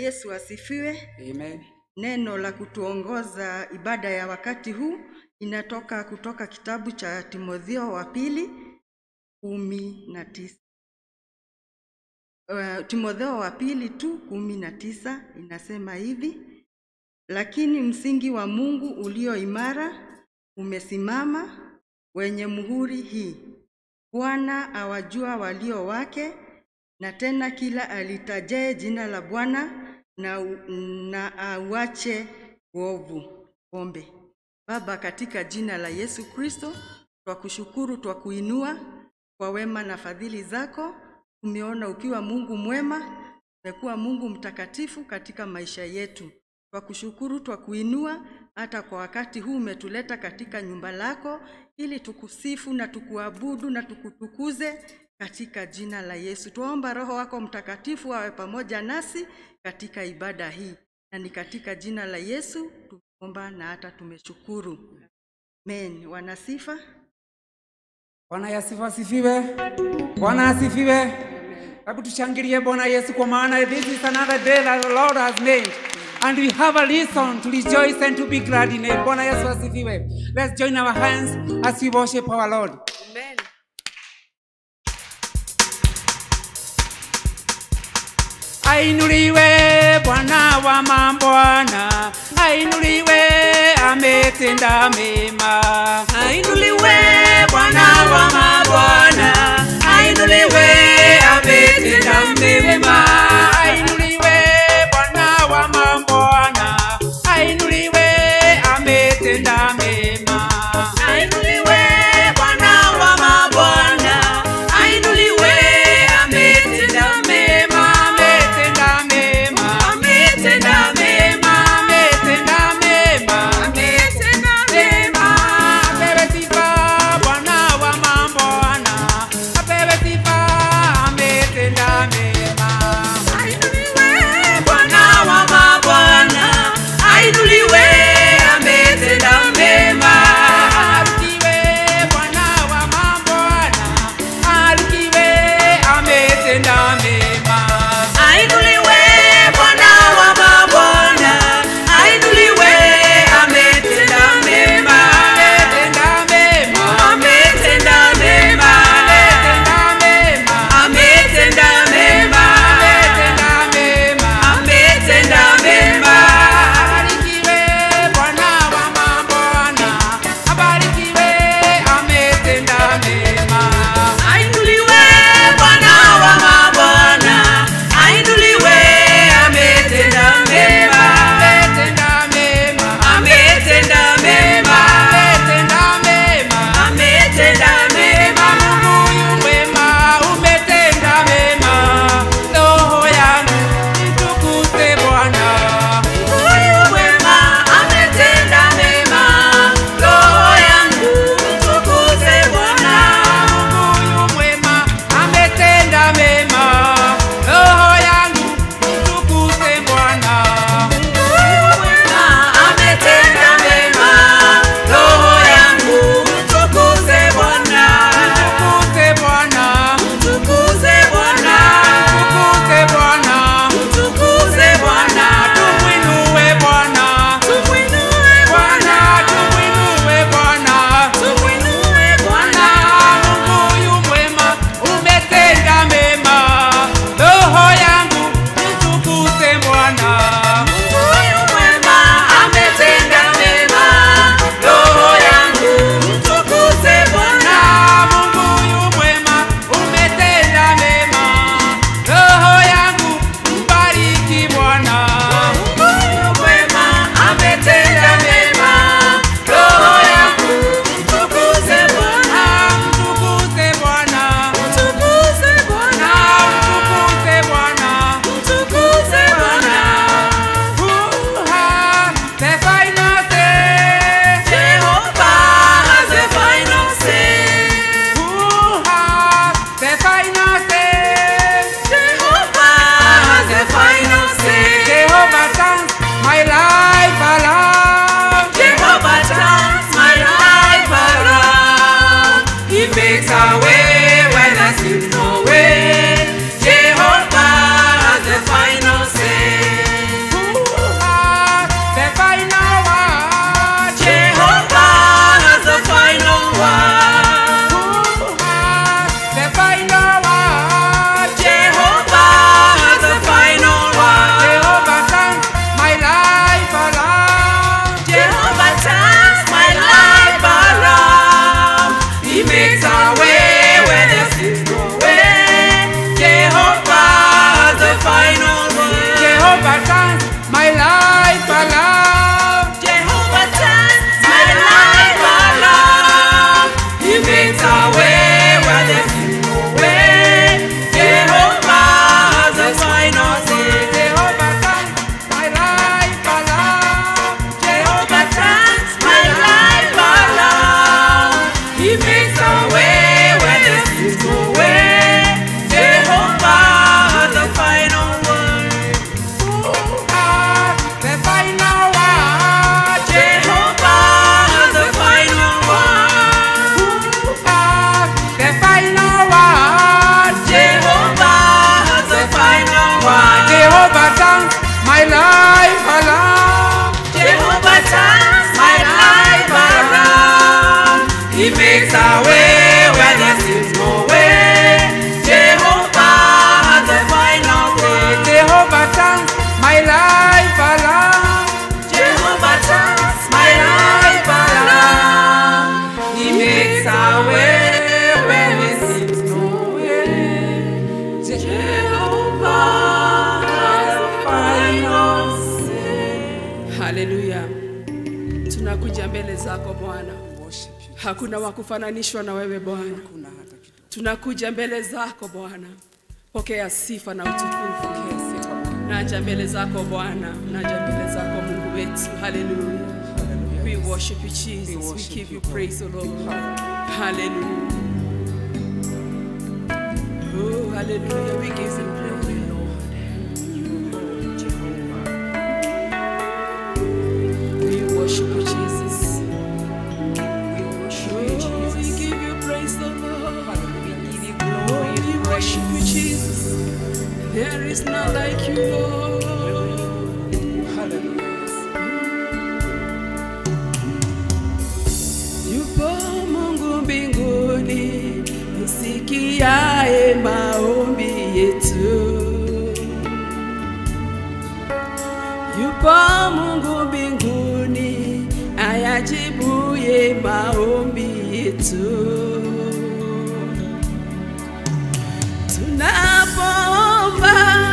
Yesu asifiwe. Amen. Neno la kutuongoza ibada ya wakati huu inatoka kutoka kitabu cha Timotheo wa pili kumi na tisa. Uh, Timotheo wa pili tu kumi na tisa inasema hivi: lakini msingi wa Mungu ulio imara umesimama, wenye muhuri hii: Bwana awajua walio wake, na tena kila alitajaye jina la Bwana na, na auache uovu. Ombe. Baba, katika jina la Yesu Kristo, twakushukuru, twakuinua kwa wema na fadhili zako. Tumeona ukiwa Mungu mwema, umekuwa Mungu mtakatifu katika maisha yetu. Twakushukuru, twakuinua hata kwa wakati huu umetuleta katika nyumba lako ili tukusifu na tukuabudu na tukutukuze katika jina la Yesu. Tuomba Roho wako Mtakatifu awe pamoja nasi katika ibada hii, na ni katika jina la Yesu tumeomba na hata tumeshukuru. Amen. Wanasifa. Bwana Yesu asifiwe. Bwana asifiwe. Hebu tushangilie Bwana Yesu kwa maana this is another day that the Lord has made. And we have a reason to rejoice and to be glad in it. Bwana Yesu asifiwe. Let's join our hands as we worship our Lord. Amen. Ainuliwe Bwana wa mabwana, ainuliwe ametenda mema. Ainuliwe Bwana wa mabwana, ainuliwe ametenda mema. Ainuliwe Bwana wa mabwana, ainuliwe ametenda mema. Ainuliwe Bwana wa mabwana, ainuliwe ametenda mema. Ametenda mema, Ametenda mema, ametenda mema. ametenda mema. Apewe sifa Bwana wa mabwana, apewe sifa, ametenda mema. haleluya tunakuja mbele zako bwana Worship you. hakuna wa kufananishwa na wewe bwana Hakuna hata kitu. tunakuja mbele zako bwana pokea sifa na utukufu Pokea sifa Bwana. naja mbele zako bwana naja mbele zako mungu wetu haleluya Hallelujah. we worship you jesus we, worship give you you, praise o lord hallelujah oh hallelujah we give you glory lord we worship you jesus We worship oh, you, we Jesus. give you praise o lord We give you glory we and worship you praise. jesus there is none like you lord Hallelujah. Yupo Mungu mbinguni, usikiaye maombi yetu. Yupo Mungu mbinguni, ayajibuye maombi yetu. Tunapoomba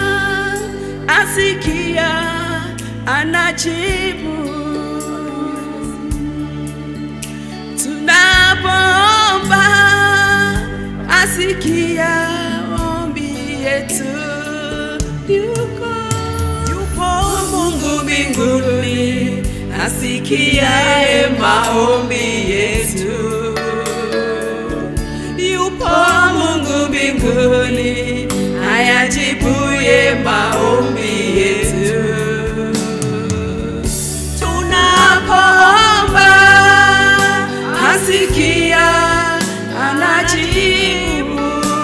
asikia, anajibu tunapoomba asikia ombi yetu yuko yupo mungu mbinguni asikiaye maombi yetu yupo mungu mbinguni ayajibuye maombi yetu tunapoomba asikia anajibu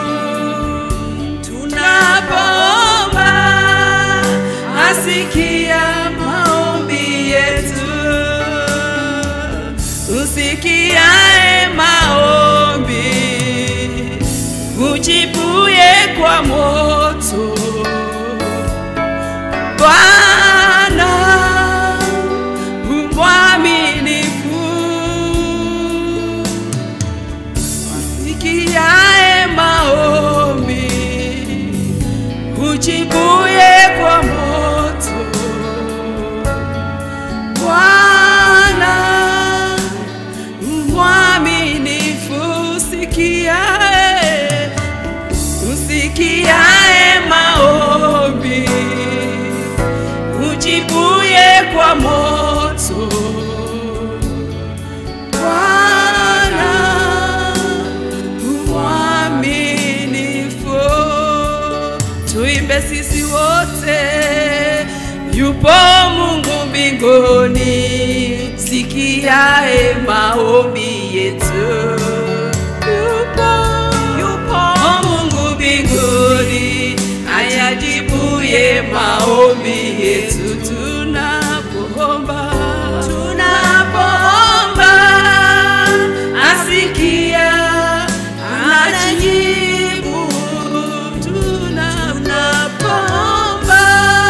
tunapoomba asikia maombi yetu usikiae maombi ujibuye kwa moto Bwana umwaminifu, sikiaye maombi, ujibuye kwa moto. Bwana mwaminifu, sikiaye usikiaye maombi ujibuye kwa moto Bwana mwaminifu tuimbe sisi wote yupo Mungu mbinguni sikiae maombi yetu yupo yupo Mungu mbinguni ayajibuye maombi yetu tunapoomba tunapoomba asikia anajibu tunapoomba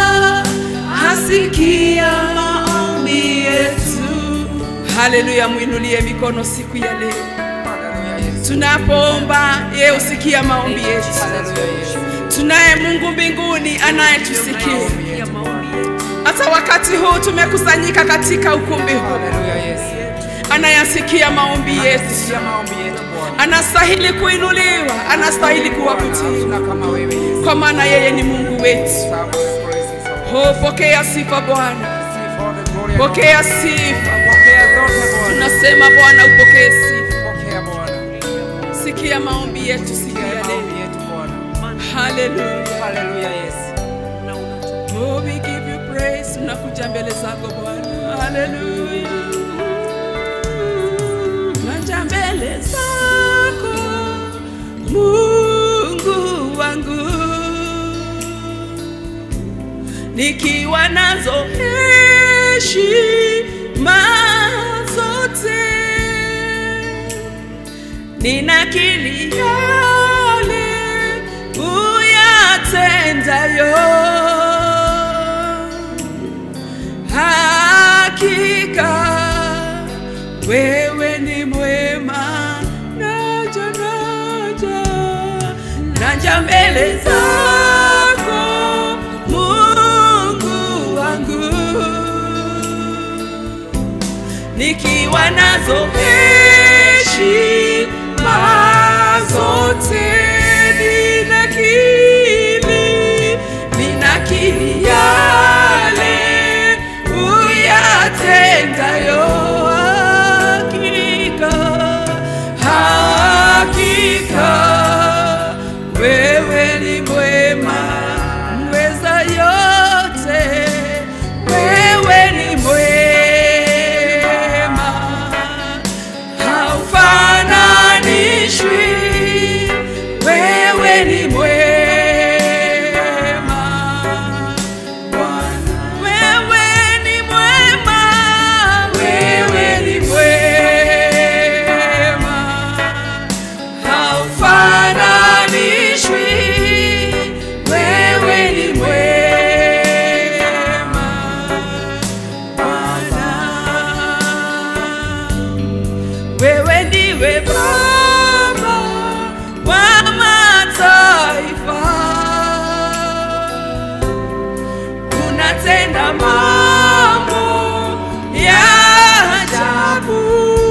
asikia maombi yetu haleluya mwinulie mikono siku ya leo Hallelujah, Yesu. tunapoomba yeye usikia maombi yetu Hallelujah, Yesu. tunaye mungu mbinguni anayetusikia Maombi yetu, Bwana. hata wakati huu tumekusanyika katika ukumbi huu Hallelujah, Yesu. anayasikia maombi yetu Sikia maombi yetu, Bwana. anastahili kuinuliwa anastahili kuwakutii Hakuna kama wewe, Yesu. kwa maana yeye ni mungu wetu Serve and praises, oh. oh, pokea sifa bwana Receive all the glory and pokea honor. sifa Pokea zote, Bwana. tunasema bwana upokee sifa Pokea, Bwana. sikia maombi yetu siku Sikia ya maombi leo yetu, Bwana. haleluya Hallelujah, Yesu. Oh, we give you praise. Tunakuja mbele zako Bwana. Haleluya. Naja mbele zako Mungu wangu. Nikiwa nazo heshima zote ninakili yale uyatendayo hakika wewe ni mwema naja naja naja mbele zako mungu wangu nikiwa nazo heshima zote ninakili ninakili yale uyatendayo hakika hakika wewe ni mwema mweza yote wewe ni mwema haufananishwi wewe ni mwema Bwana wewe ni mwema wewe ni mwema haufananishwi wewe ni mwema Bwana wewe ndiwe Baba wa mataifa, unatenda mambo ya ajabu.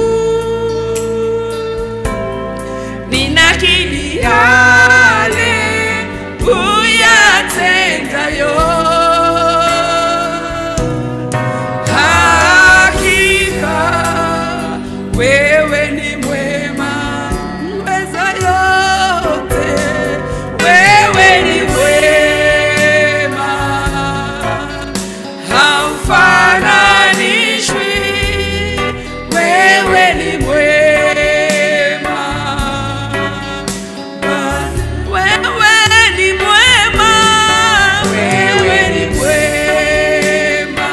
Ninakiri yale uyatendayo hakika wewe ni mwema mweza yote wewe ni mwema haufananishwi wewe ni mwema wewe ni mwema wewe ni mwema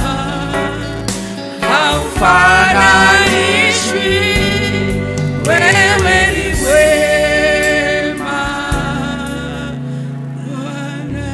haufananishwi wewe ni mwema Bwana.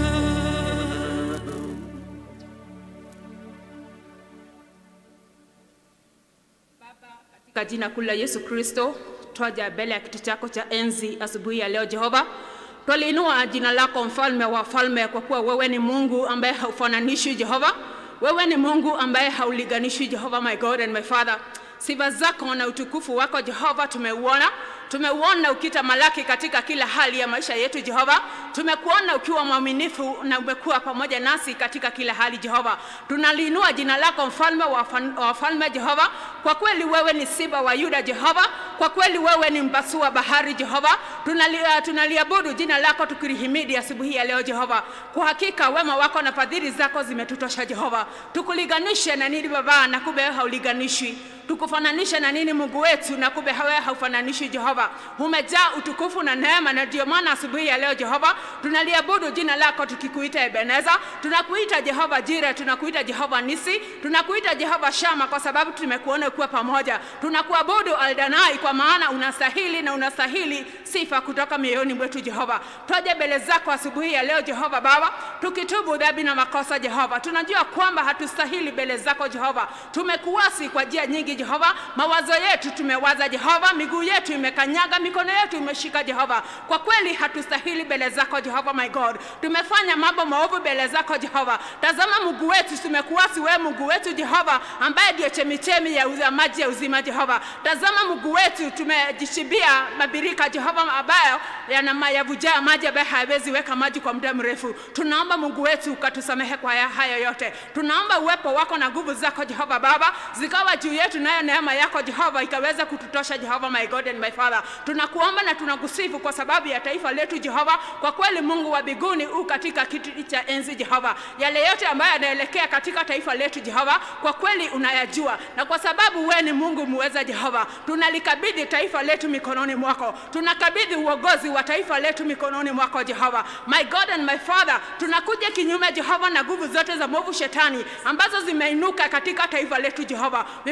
Katika jina kuu la Yesu Kristo, twaja mbele ya kiti chako cha enzi asubuhi ya leo Jehova. Twaliinua jina lako mfalme wa falme, kwa kuwa wewe ni Mungu ambaye haufananishwi Jehova. Wewe ni Mungu ambaye haulinganishwi Jehova, my God and my Father. Sifa zako na utukufu wako Jehova tumeuona tumeuona ukitamalaki katika kila hali ya maisha yetu Jehova. Tumekuona ukiwa mwaminifu na umekuwa pamoja nasi katika kila hali Jehova. Tunaliinua jina lako mfalme wa fan- wa wafalme Jehova. Kwa kweli wewe ni simba wa Yuda Jehova. Kwa kweli wewe ni mpasua bahari Jehova. Tunali, uh, tunaliabudu jina lako tukilihimidi asubuhi ya leo Jehova. Kwa hakika wema wako na fadhili zako zimetutosha Jehova. Tukulinganishe na nini Baba, na kumbe wewe haulinganishwi tukufananishe na nini Mungu wetu, na kumbe wewe haufananishi Jehova. Umejaa utukufu na neema, na ndio maana asubuhi ya leo Jehova tunaliabudu jina lako tukikuita Ebeneza, tunakuita Jehova Jire, tunakuita Jehova Nisi, tunakuita Jehova Shama kwa sababu tumekuona ukiwa pamoja. Tunakuabudu Aldanai kwa maana unastahili na unastahili sifa kutoka mioyoni mwetu Jehova. Twaje mbele zako asubuhi ya leo Jehova Baba, tukitubu dhambi na makosa Jehova. Tunajua kwamba hatustahili mbele zako Jehova. Tumekuasi kwa njia nyingi Jehova, mawazo yetu tumewaza Jehova, miguu yetu imekanyaga, mikono yetu imeshika Jehova. Kwa kweli hatustahili mbele zako Jehova my God. Tumefanya mambo maovu mbele zako Jehova. Tazama Mungu wetu, tumekuasi wewe Mungu wetu Jehova, ambaye ndio chemichemi ya uza- maji ya uzima Jehova. Tazama Mungu wetu, tumejishibia mabirika Jehova ambayo yana ma- yavujaa maji ambayo hayawezi weka maji kwa muda mrefu. Tunaomba Mungu wetu ukatusamehe kwa haya- hayo yote. Tunaomba uwepo wako na nguvu zako Jehova Baba zikawa juu yetu, nayo neema yako Jehova ikaweza kututosha Jehova my God and my Father. Tunakuomba na tunakusifu kwa sababu ya taifa letu Jehova. Kwa kweli Mungu wa mbinguni u katika kiti cha enzi Jehova, yale yote ambayo yanaelekea katika taifa letu Jehova, kwa kweli unayajua, na kwa sababu wewe ni Mungu muweza Jehova, tunalikabidhi taifa letu mikononi mwako, tunakabidhi uongozi wa taifa letu mikononi mwako Jehova. My God and my Father, tunakuja kinyume Jehova na nguvu zote za mwovu shetani ambazo zimeinuka katika taifa letu Jehova. We want to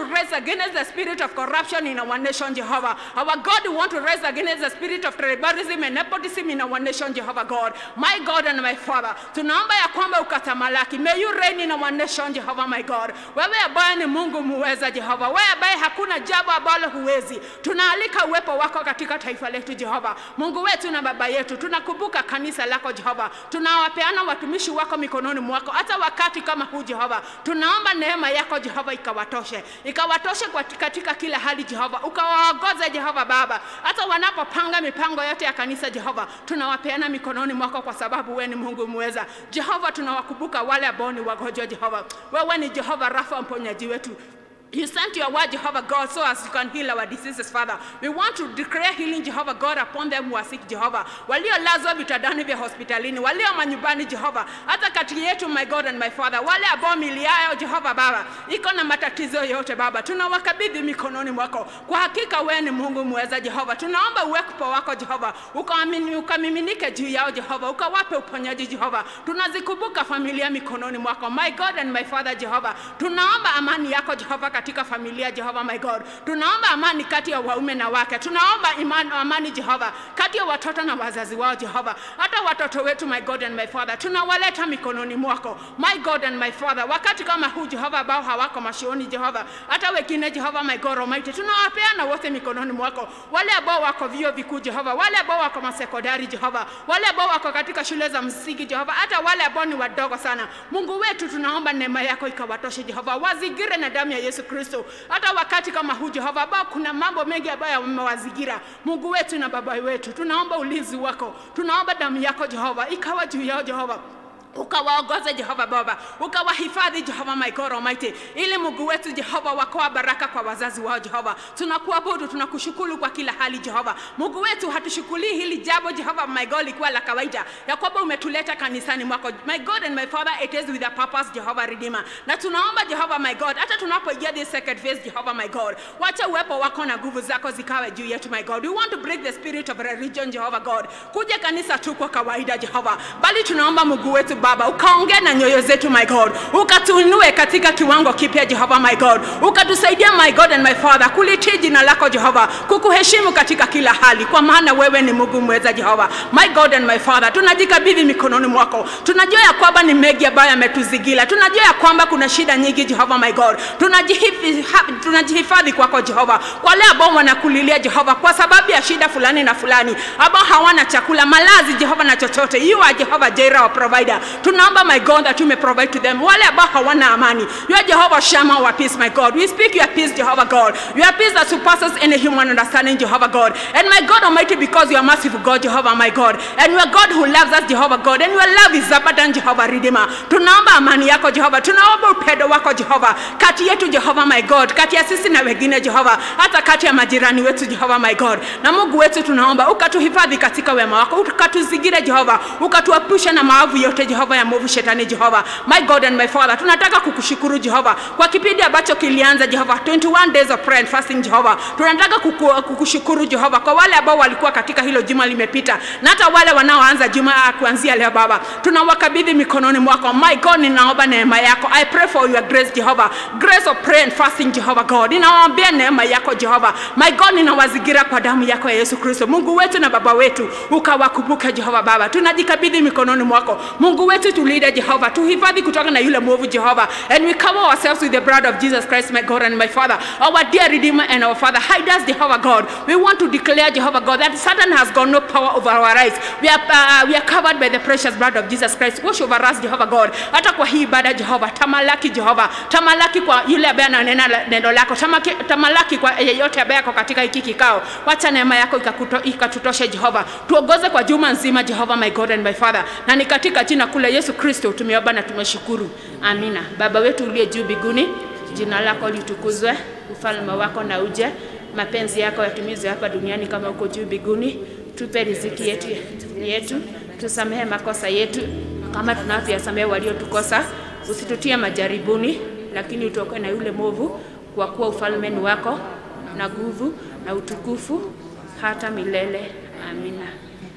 rise against the spirit of corruption in our nation, Jehovah. Our God, we want to rise against the spirit of tribalism and nepotism in our nation, Jehovah God. My God and my Father, tunaomba ya kwamba ukatamalaki. May you reign in our nation, Jehovah, my God. Wewe ambaye ni Mungu muweza, Jehova. Wewe ambaye hakuna jambo ambalo huwezi. Tunaalika uwepo wako katika taifa letu, Jehova. Mungu wetu na baba yetu, tunakumbuka kanisa lako, Jehova. Tunawapeana watumishi wako mikononi mwako, hata wakati kama huu, Jehova. Tunaomba neema yako, Jehova, ikawatoshe, ikawatoshe kwa- katika kila hali, Jehova. Ukawaongoze, Jehova Baba, hata wanapopanga mipango yote ya kanisa, Jehova. Tunawapeana mikononi mwako kwa sababu wewe ni Mungu muweza, Jehova. Tunawakumbuka wale ambao ni wagonjwa, Jehova. Wewe ni Jehova Rafa, mponyaji wetu. You sent your word, Jehovah God, so as you can heal our diseases, Father. We want to declare healing, Jehovah God, upon them who are sick, Jehovah. Waliolazwa vitandani vya hospitalini, walio manyumbani, Jehovah. Hata kati yetu, my God and my Father, wale ambao mili yao, Jehovah Baba, iko na matatizo yote, Baba, tunawakabidhi mikononi mwako. Kwa hakika wewe ni Mungu mweza, Jehova. Tunaomba uwepo wako, Jehova, ukamimi- ukamiminike juu yao, Jehova, ukawape uponyaji, Jehova. Tunazikumbuka familia mikononi mwako, my God and my Father, Jehova. Tunaomba amani yako, Jehova, katika familia, Jehova, my God. Tunaomba amani kati ya waume na wake. Tunaomba imani, amani, Jehova, kati ya watoto na wazazi wao, Jehova. Hata watoto wetu, my God and my Father, tunawaleta mikononi mwako, my God and my Father. Wakati kama huu, Jehova, ambao hawako mashuoni, Jehova, hata wengine, Jehova, my God Almighty, tunawapeana wote mikononi mwako, wale ambao wako vyuo vikuu, Jehova, wale ambao wako masekondari, Jehova, wale ambao wako katika shule za msingi, Jehova, hata wale ambao ni wadogo sana. Mungu wetu, tunaomba neema yako ikawatoshe, Jehova, wazigire na damu ya Yesu Kristo. Hata wakati kama huu, Jehova, ambao kuna mambo mengi ambayo yamewazingira, Mungu wetu na Baba wetu, tunaomba ulinzi wako, tunaomba damu yako, Jehova, ikawa juu yao, Jehova ukawaongoze Jehova Baba, ukawahifadhi Jehova my God Almighty, ili Mungu wetu Jehova wakoa baraka kwa wazazi wao Jehova. Tunakuabudu, tunakushukuru kwa kila hali Jehova. Mungu wetu hatushukulii hili jambo Jehova my God likuwa la kawaida ya kwamba umetuleta kanisani mwako my God and my Father, it is with a purpose Jehova Redeemer, na tunaomba Jehova my God, hata tunapoingia this second phase Jehova my God, wacha uwepo wako na nguvu zako zikawe juu yetu my God. We want to break the spirit of religion Jehova God, kuja kanisa tu kwa kawaida Jehova, bali tunaomba Mungu wetu Baba, ukaongea na nyoyo zetu my God, ukatuinue katika kiwango kipya Jehova my God, ukatusaidia my God and my Father kulitii jina lako Jehova, kukuheshimu katika kila hali, kwa maana wewe ni Mungu mweza Jehova my God and my Father. Tunajikabidhi mikononi mwako, tunajua ya kwamba ni mengi ambayo yametuzingira, tunajua ya kwamba kuna shida nyingi Jehova my God, tunajihifadhi tunajihifadhi kwako Jehova, kwa wale ambao wanakulilia Jehova kwa sababu ya shida fulani na fulani, ambao hawana chakula, malazi Jehova na chochote, you are Jehova Jireh our provider. Tunaomba my God that you may provide to them. Wale ambao hawana amani, you are Jehovah Shammah our peace my God. We speak your peace Jehovah God, your peace that surpasses any human understanding Jehovah God. And my God Almighty, because you are merciful God Jehovah my God, and you are God who loves us Jehovah God, and your love is abundant Jehovah Redeemer. Tunaomba amani yako Jehova, tunaomba upendo wako Jehova kati yetu Jehova my God, kati ya sisi na wengine Jehova, hata kati ya majirani wetu Jehova my God. Na Mungu wetu tunaomba ukatuhifadhi katika wema wako, ukatuzingire Jehova, ukatuepusha na maovu yote Jehova ya mwovu shetani Jehova. My God and my Father, tunataka kukushukuru Jehova kwa kipindi ambacho kilianza Jehova, 21 days of prayer and fasting Jehova. Tunataka kuku, kukushukuru Jehova kwa wale ambao walikuwa katika hilo juma limepita, na hata wale wanaoanza juma kuanzia leo Baba, tunawakabidhi mikononi mwako. My God, ninaomba neema yako. I pray for your grace Jehova, grace of prayer and fasting Jehova God. Ninawaambia neema yako Jehova. My God, ninawazingira kwa damu yako ya Yesu Kristo. Mungu wetu na Baba wetu, ukawakumbuke Jehova Baba. Tunajikabidhi mikononi mwako. Mungu wetu tulinde Jehova, tuhifadhi kutoka na yule mwovu Jehova. And we cover ourselves with the blood of Jesus Christ, my God and my Father, our dear Redeemer and our Father. Hide us, Jehovah God. We want to declare, Jehovah God, that Satan has got no power over our lives. We are, uh, we are covered by the precious blood of Jesus Christ. Wash over us, Jehovah God. Hata kwa hii ibada Jehova, tamalaki Jehova, tamalaki kwa yule ambaye ananena la- neno lako, Tamaki, tamalaki kwa yeyote ambaye ako katika hiki kikao. Wacha neema yako ikakuto- ikatutoshe Jehova, tuongoze kwa juma nzima Jehova, my God and my Father, na ni katika jina kule Yesu Kristo tumeomba na tumeshukuru, amina. Baba wetu uliye juu mbinguni, jina lako litukuzwe, ufalme wako na uje, mapenzi yako yatimizwe hapa duniani kama uko juu mbinguni. Tupe riziki yetu yetu, tusamehe makosa yetu kama tunavyoyasamehe waliotukosa, usitutie majaribuni, lakini utuokoe na yule mwovu, kwa kuwa ufalme ni wako na nguvu na utukufu hata milele. Amina.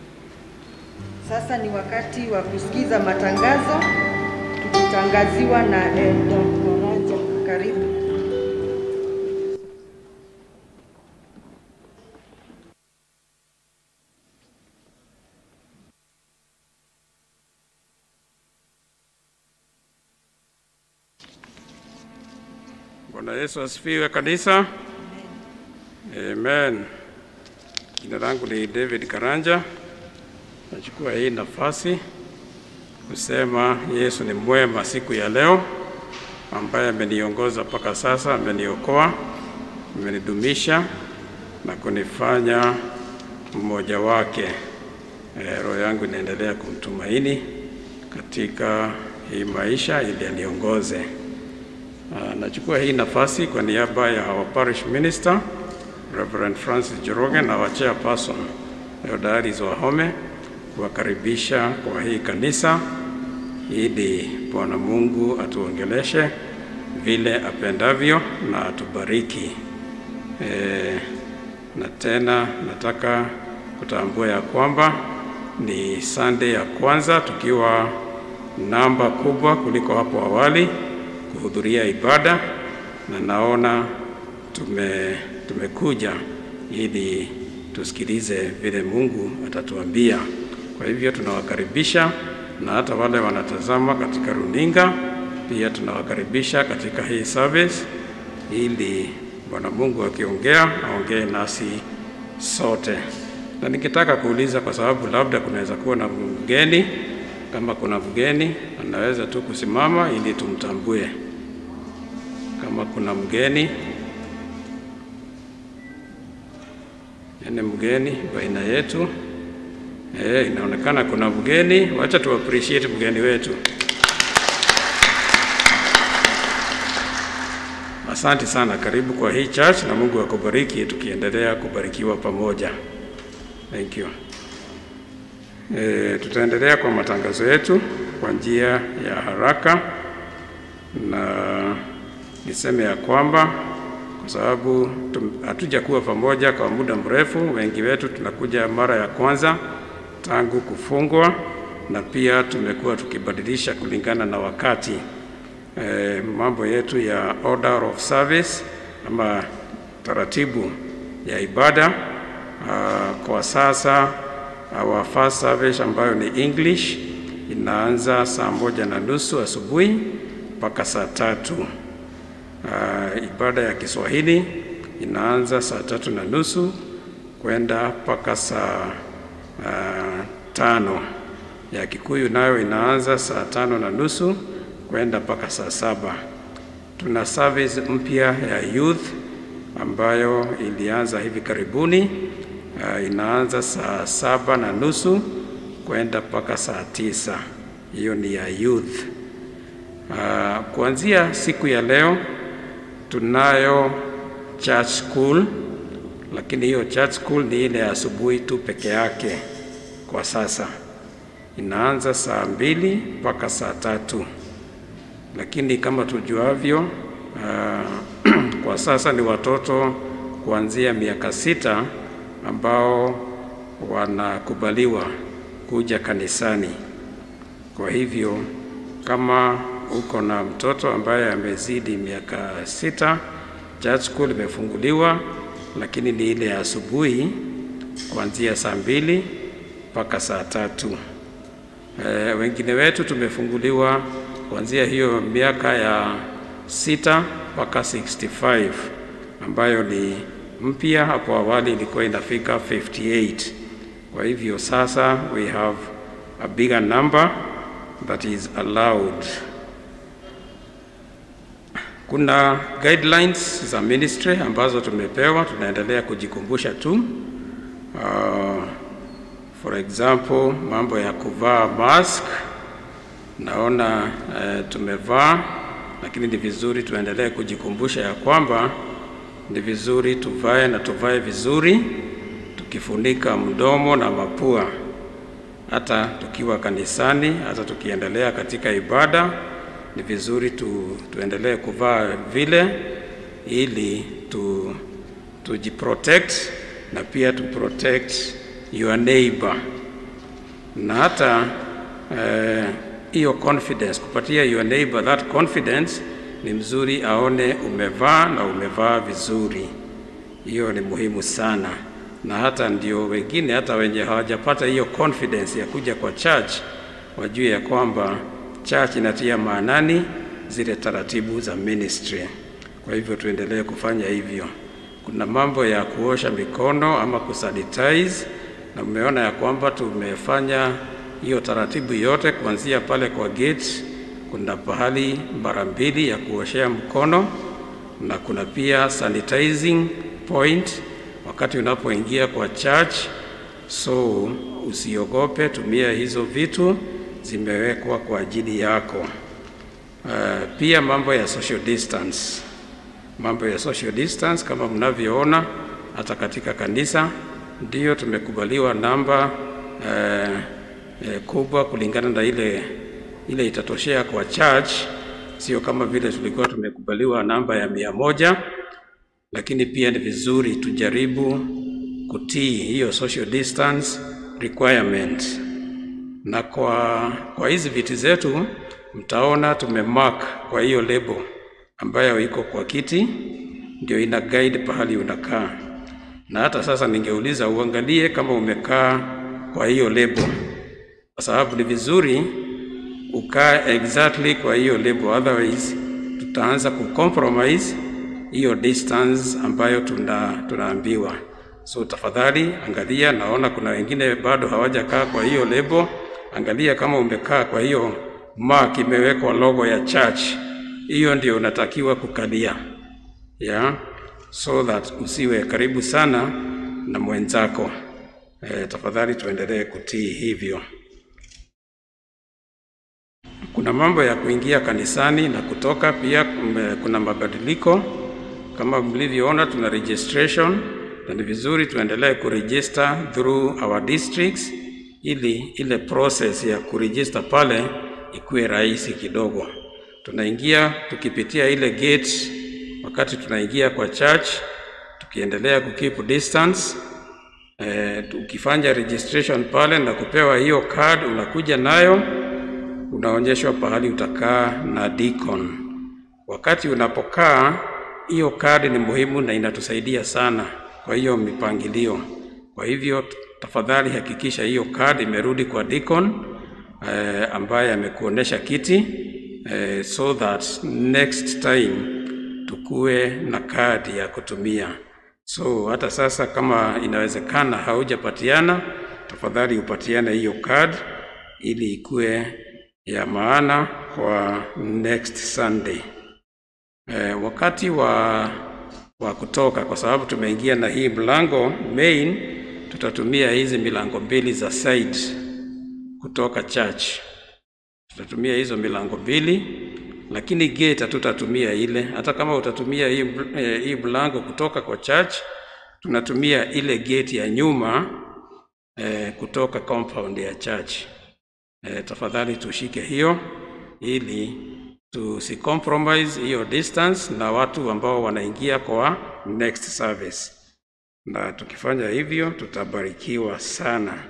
Sasa ni wakati wa kusikiza matangazo tukitangaziwa na Eldoraja. Karibu. Bwana Yesu asifiwe kanisa. Amen. Jina langu ni David Karanja. Nachukua hii nafasi kusema Yesu ni mwema siku ya leo, ambaye ameniongoza mpaka sasa, ameniokoa, amenidumisha na kunifanya mmoja wake. Eh, roho yangu inaendelea kumtumaini katika hii maisha ili aniongoze. Ah, Nachukua hii nafasi kwa niaba ya our parish minister Reverend Francis Joroge na our chairperson Theodaris Wahome kuwakaribisha kwa hii kanisa ili Bwana Mungu atuongeleshe vile apendavyo na atubariki. E, na tena nataka kutambua ya kwamba ni Sunday ya kwanza tukiwa namba kubwa kuliko hapo awali kuhudhuria ibada, na naona tume, tumekuja ili tusikilize vile Mungu atatuambia. Kwa hivyo tunawakaribisha na hata wale wanatazama katika runinga pia tunawakaribisha katika hii service ili Bwana Mungu akiongea aongee nasi sote. Na nikitaka kuuliza, kwa sababu labda kunaweza kuwa na mgeni, kama kuna mgeni anaweza tu kusimama ili tumtambue. Kama kuna mgeni, ene mgeni baina yetu. Eh, inaonekana kuna mgeni. Wacha tu appreciate mgeni wetu. Asante sana, karibu kwa hii church na Mungu akubariki tukiendelea kubarikiwa pamoja. Thank you. E, tutaendelea kwa matangazo yetu kwa njia ya haraka na niseme ya kwamba kwa sababu tum- hatujakuwa pamoja kwa muda mrefu, wengi wetu tunakuja mara ya kwanza tangu kufungwa, na pia tumekuwa tukibadilisha kulingana na wakati eh, mambo yetu ya order of service ama taratibu ya ibada. Uh, kwa sasa our first service ambayo ni English inaanza saa moja na nusu asubuhi mpaka saa tatu. Uh, ibada ya Kiswahili inaanza saa tatu na nusu kwenda mpaka saa uh, tano. Ya Kikuyu nayo inaanza saa tano na nusu kwenda mpaka saa saba. Tuna service mpya ya youth ambayo ilianza hivi karibuni. Uh, inaanza saa saba na nusu kwenda mpaka saa tisa. Hiyo ni ya youth. Uh, kuanzia siku ya leo tunayo church school, lakini hiyo church school ni ile ya asubuhi tu peke yake kwa sasa. Inaanza saa mbili mpaka saa tatu, lakini kama tujuavyo, uh, kwa sasa ni watoto kuanzia miaka sita ambao wanakubaliwa kuja kanisani. Kwa hivyo kama uko na mtoto ambaye amezidi miaka sita, church school imefunguliwa, lakini ni ile ya asubuhi kuanzia saa mbili mpaka saa tatu. E, wengine wetu tumefunguliwa kuanzia hiyo miaka ya sita mpaka 65 ambayo ni mpya. Hapo awali ilikuwa inafika 58. Kwa hivyo sasa we have a bigger number that is allowed. Kuna guidelines za ministry ambazo tumepewa, tunaendelea kujikumbusha tu. Uh, for example, mambo ya kuvaa mask naona uh, tumevaa, lakini ni vizuri tuendelee kujikumbusha ya kwamba ni vizuri tuvae na tuvae vizuri, tukifunika mdomo na mapua, hata tukiwa kanisani, hata tukiendelea katika ibada ni vizuri tu, tuendelee kuvaa vile ili tu, tujiprotect na pia tu protect your neighbor na hata hiyo uh, confidence kupatia your neighbor that confidence ni mzuri aone umevaa na umevaa vizuri. Hiyo ni muhimu sana, na hata ndio wengine hata wenye hawajapata hiyo confidence ya kuja kwa church wajue ya kwamba church inatia maanani zile taratibu za ministry. Kwa hivyo tuendelee kufanya hivyo. Kuna mambo ya kuosha mikono ama kusanitize, na mmeona ya kwamba tumefanya hiyo taratibu yote kuanzia pale kwa gate. Kuna pahali mara mbili ya kuoshea mkono na kuna pia sanitizing point wakati unapoingia kwa church. So usiogope, tumia hizo vitu, zimewekwa kwa ajili yako. Uh, pia mambo ya social distance, mambo ya social distance kama mnavyoona hata katika kanisa ndio tumekubaliwa namba uh, uh, kubwa kulingana na ile ile itatoshea kwa church, sio kama vile tulikuwa tumekubaliwa namba ya mia moja, lakini pia ni vizuri tujaribu kutii hiyo social distance requirement. Na kwa, kwa hizi viti zetu mtaona tumemark kwa hiyo lebo ambayo iko kwa kiti, ndio ina guide pahali unakaa. Na hata sasa ningeuliza uangalie kama umekaa kwa hiyo lebo, kwa sababu ni vizuri ukaa exactly kwa hiyo lebo, otherwise tutaanza kucompromise hiyo distance ambayo tuna, tunaambiwa. So tafadhali angalia, naona kuna wengine bado hawajakaa kwa hiyo lebo. Angalia kama umekaa kwa hiyo mark imewekwa logo ya church, hiyo ndio unatakiwa kukalia yeah? so that usiwe karibu sana na mwenzako. E, tafadhali tuendelee kutii hivyo. Kuna mambo ya kuingia kanisani na kutoka pia, kume- kuna mabadiliko kama mlivyoona, tuna registration na ni vizuri tuendelee kuregister through our districts, ili ile process ya kuregister pale ikuwe rahisi kidogo. Tunaingia tukipitia ile gate wakati tunaingia kwa church, tukiendelea kukeep distance eh, ukifanya registration pale na kupewa hiyo card, unakuja nayo unaonyeshwa pahali utakaa na deacon. Wakati unapokaa, hiyo kadi ni muhimu na inatusaidia sana kwa hiyo mipangilio. Kwa hivyo tafadhali hakikisha hiyo kadi imerudi kwa deacon eh, ambaye amekuonesha kiti eh, so that next time tukue na kadi ya kutumia. So hata sasa kama inawezekana haujapatiana, tafadhali upatiane hiyo card ili ikue ya maana kwa next Sunday. Eh, wakati wa, wa kutoka, kwa sababu tumeingia na hii mlango main, tutatumia hizi milango mbili za side kutoka church. Tutatumia hizo milango mbili, lakini gate hatutatumia ile. Hata kama utatumia hii, ml- eh, hii mlango kutoka kwa church, tunatumia ile gate ya nyuma eh, kutoka compound ya church. Eh, tafadhali tushike hiyo ili tusicompromise hiyo distance na watu ambao wanaingia kwa next service, na tukifanya hivyo tutabarikiwa sana.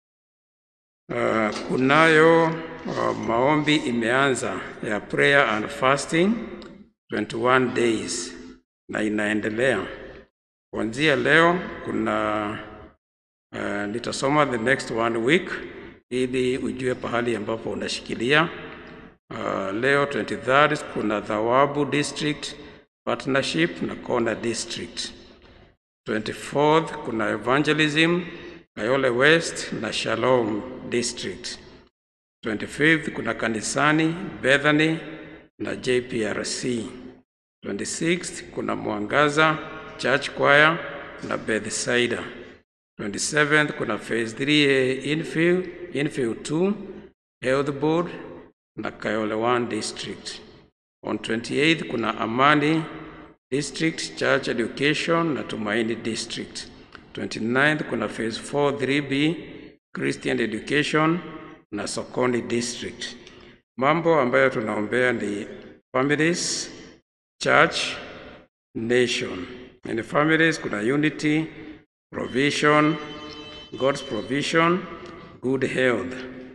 Uh, kunayo uh, maombi imeanza ya prayer and fasting 21 days na inaendelea kuanzia leo. Kuna uh, nitasoma the next one week ili ujue pahali ambapo unashikilia. Uh, leo 23rd kuna Thawabu District Partnership na Kona District. 24th kuna Evangelism Kayole West na Shalom District. 25th kuna Kanisani Bethany na JPRC. 26th kuna Mwangaza Church Choir na Bethsaida. 27th kuna phase 3A infill, infill 2 Health Board na Kayole 1 District. On 28th kuna Amani District Church Education na Tumaini District. 29th kuna phase 4 3B Christian Education na Sokoni District. Mambo ambayo tunaombea ni families, church, nation. In families kuna unity, provision, God's provision, good health.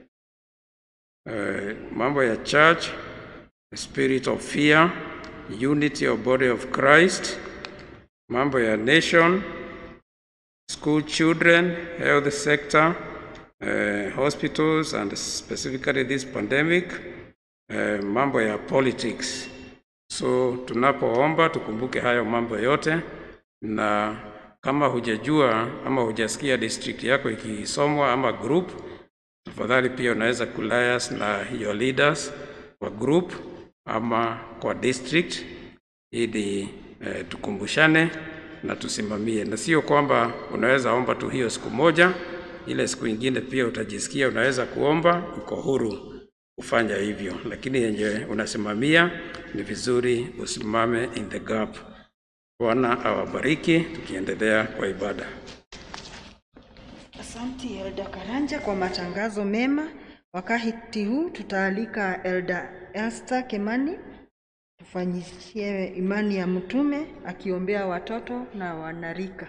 Uh, mambo ya church, the spirit of fear, unity of body of Christ. Mambo ya nation, school children, health sector, uh, hospitals and specifically this pandemic. Uh, mambo ya politics, So tunapoomba tukumbuke hayo mambo yote, na kama hujajua ama hujasikia district yako ikisomwa ama group, tafadhali pia unaweza kulias na your leaders kwa group ama kwa district ili eh, tukumbushane na tusimamie, na sio kwamba unaweza omba tu hiyo siku moja, ile siku ingine pia utajisikia unaweza kuomba, uko huru kufanya hivyo, lakini yenye unasimamia ni vizuri usimame in the gap. Bwana awabariki, tukiendelea kwa ibada. Asanti Elda Karanja kwa matangazo mema. Wakati huu tutaalika Elda Elster Kemani tufanyishie imani ya mtume akiombea watoto na wanarika.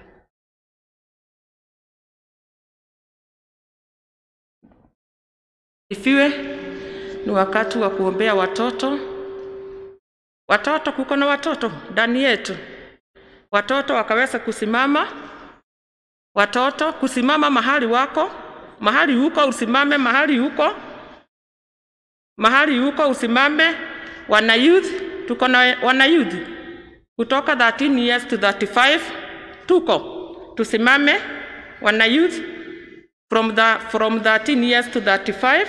Ifiwe ni wakati wa kuombea watoto. Watoto, kuko na watoto ndani yetu, watoto wakaweza kusimama, watoto kusimama mahali wako, mahali huko usimame, mahali huko, mahali huko usimame. Wana youth, tuko na wana youth kutoka 13 years to 35, tuko tusimame, wana youth from the from 13 years to 35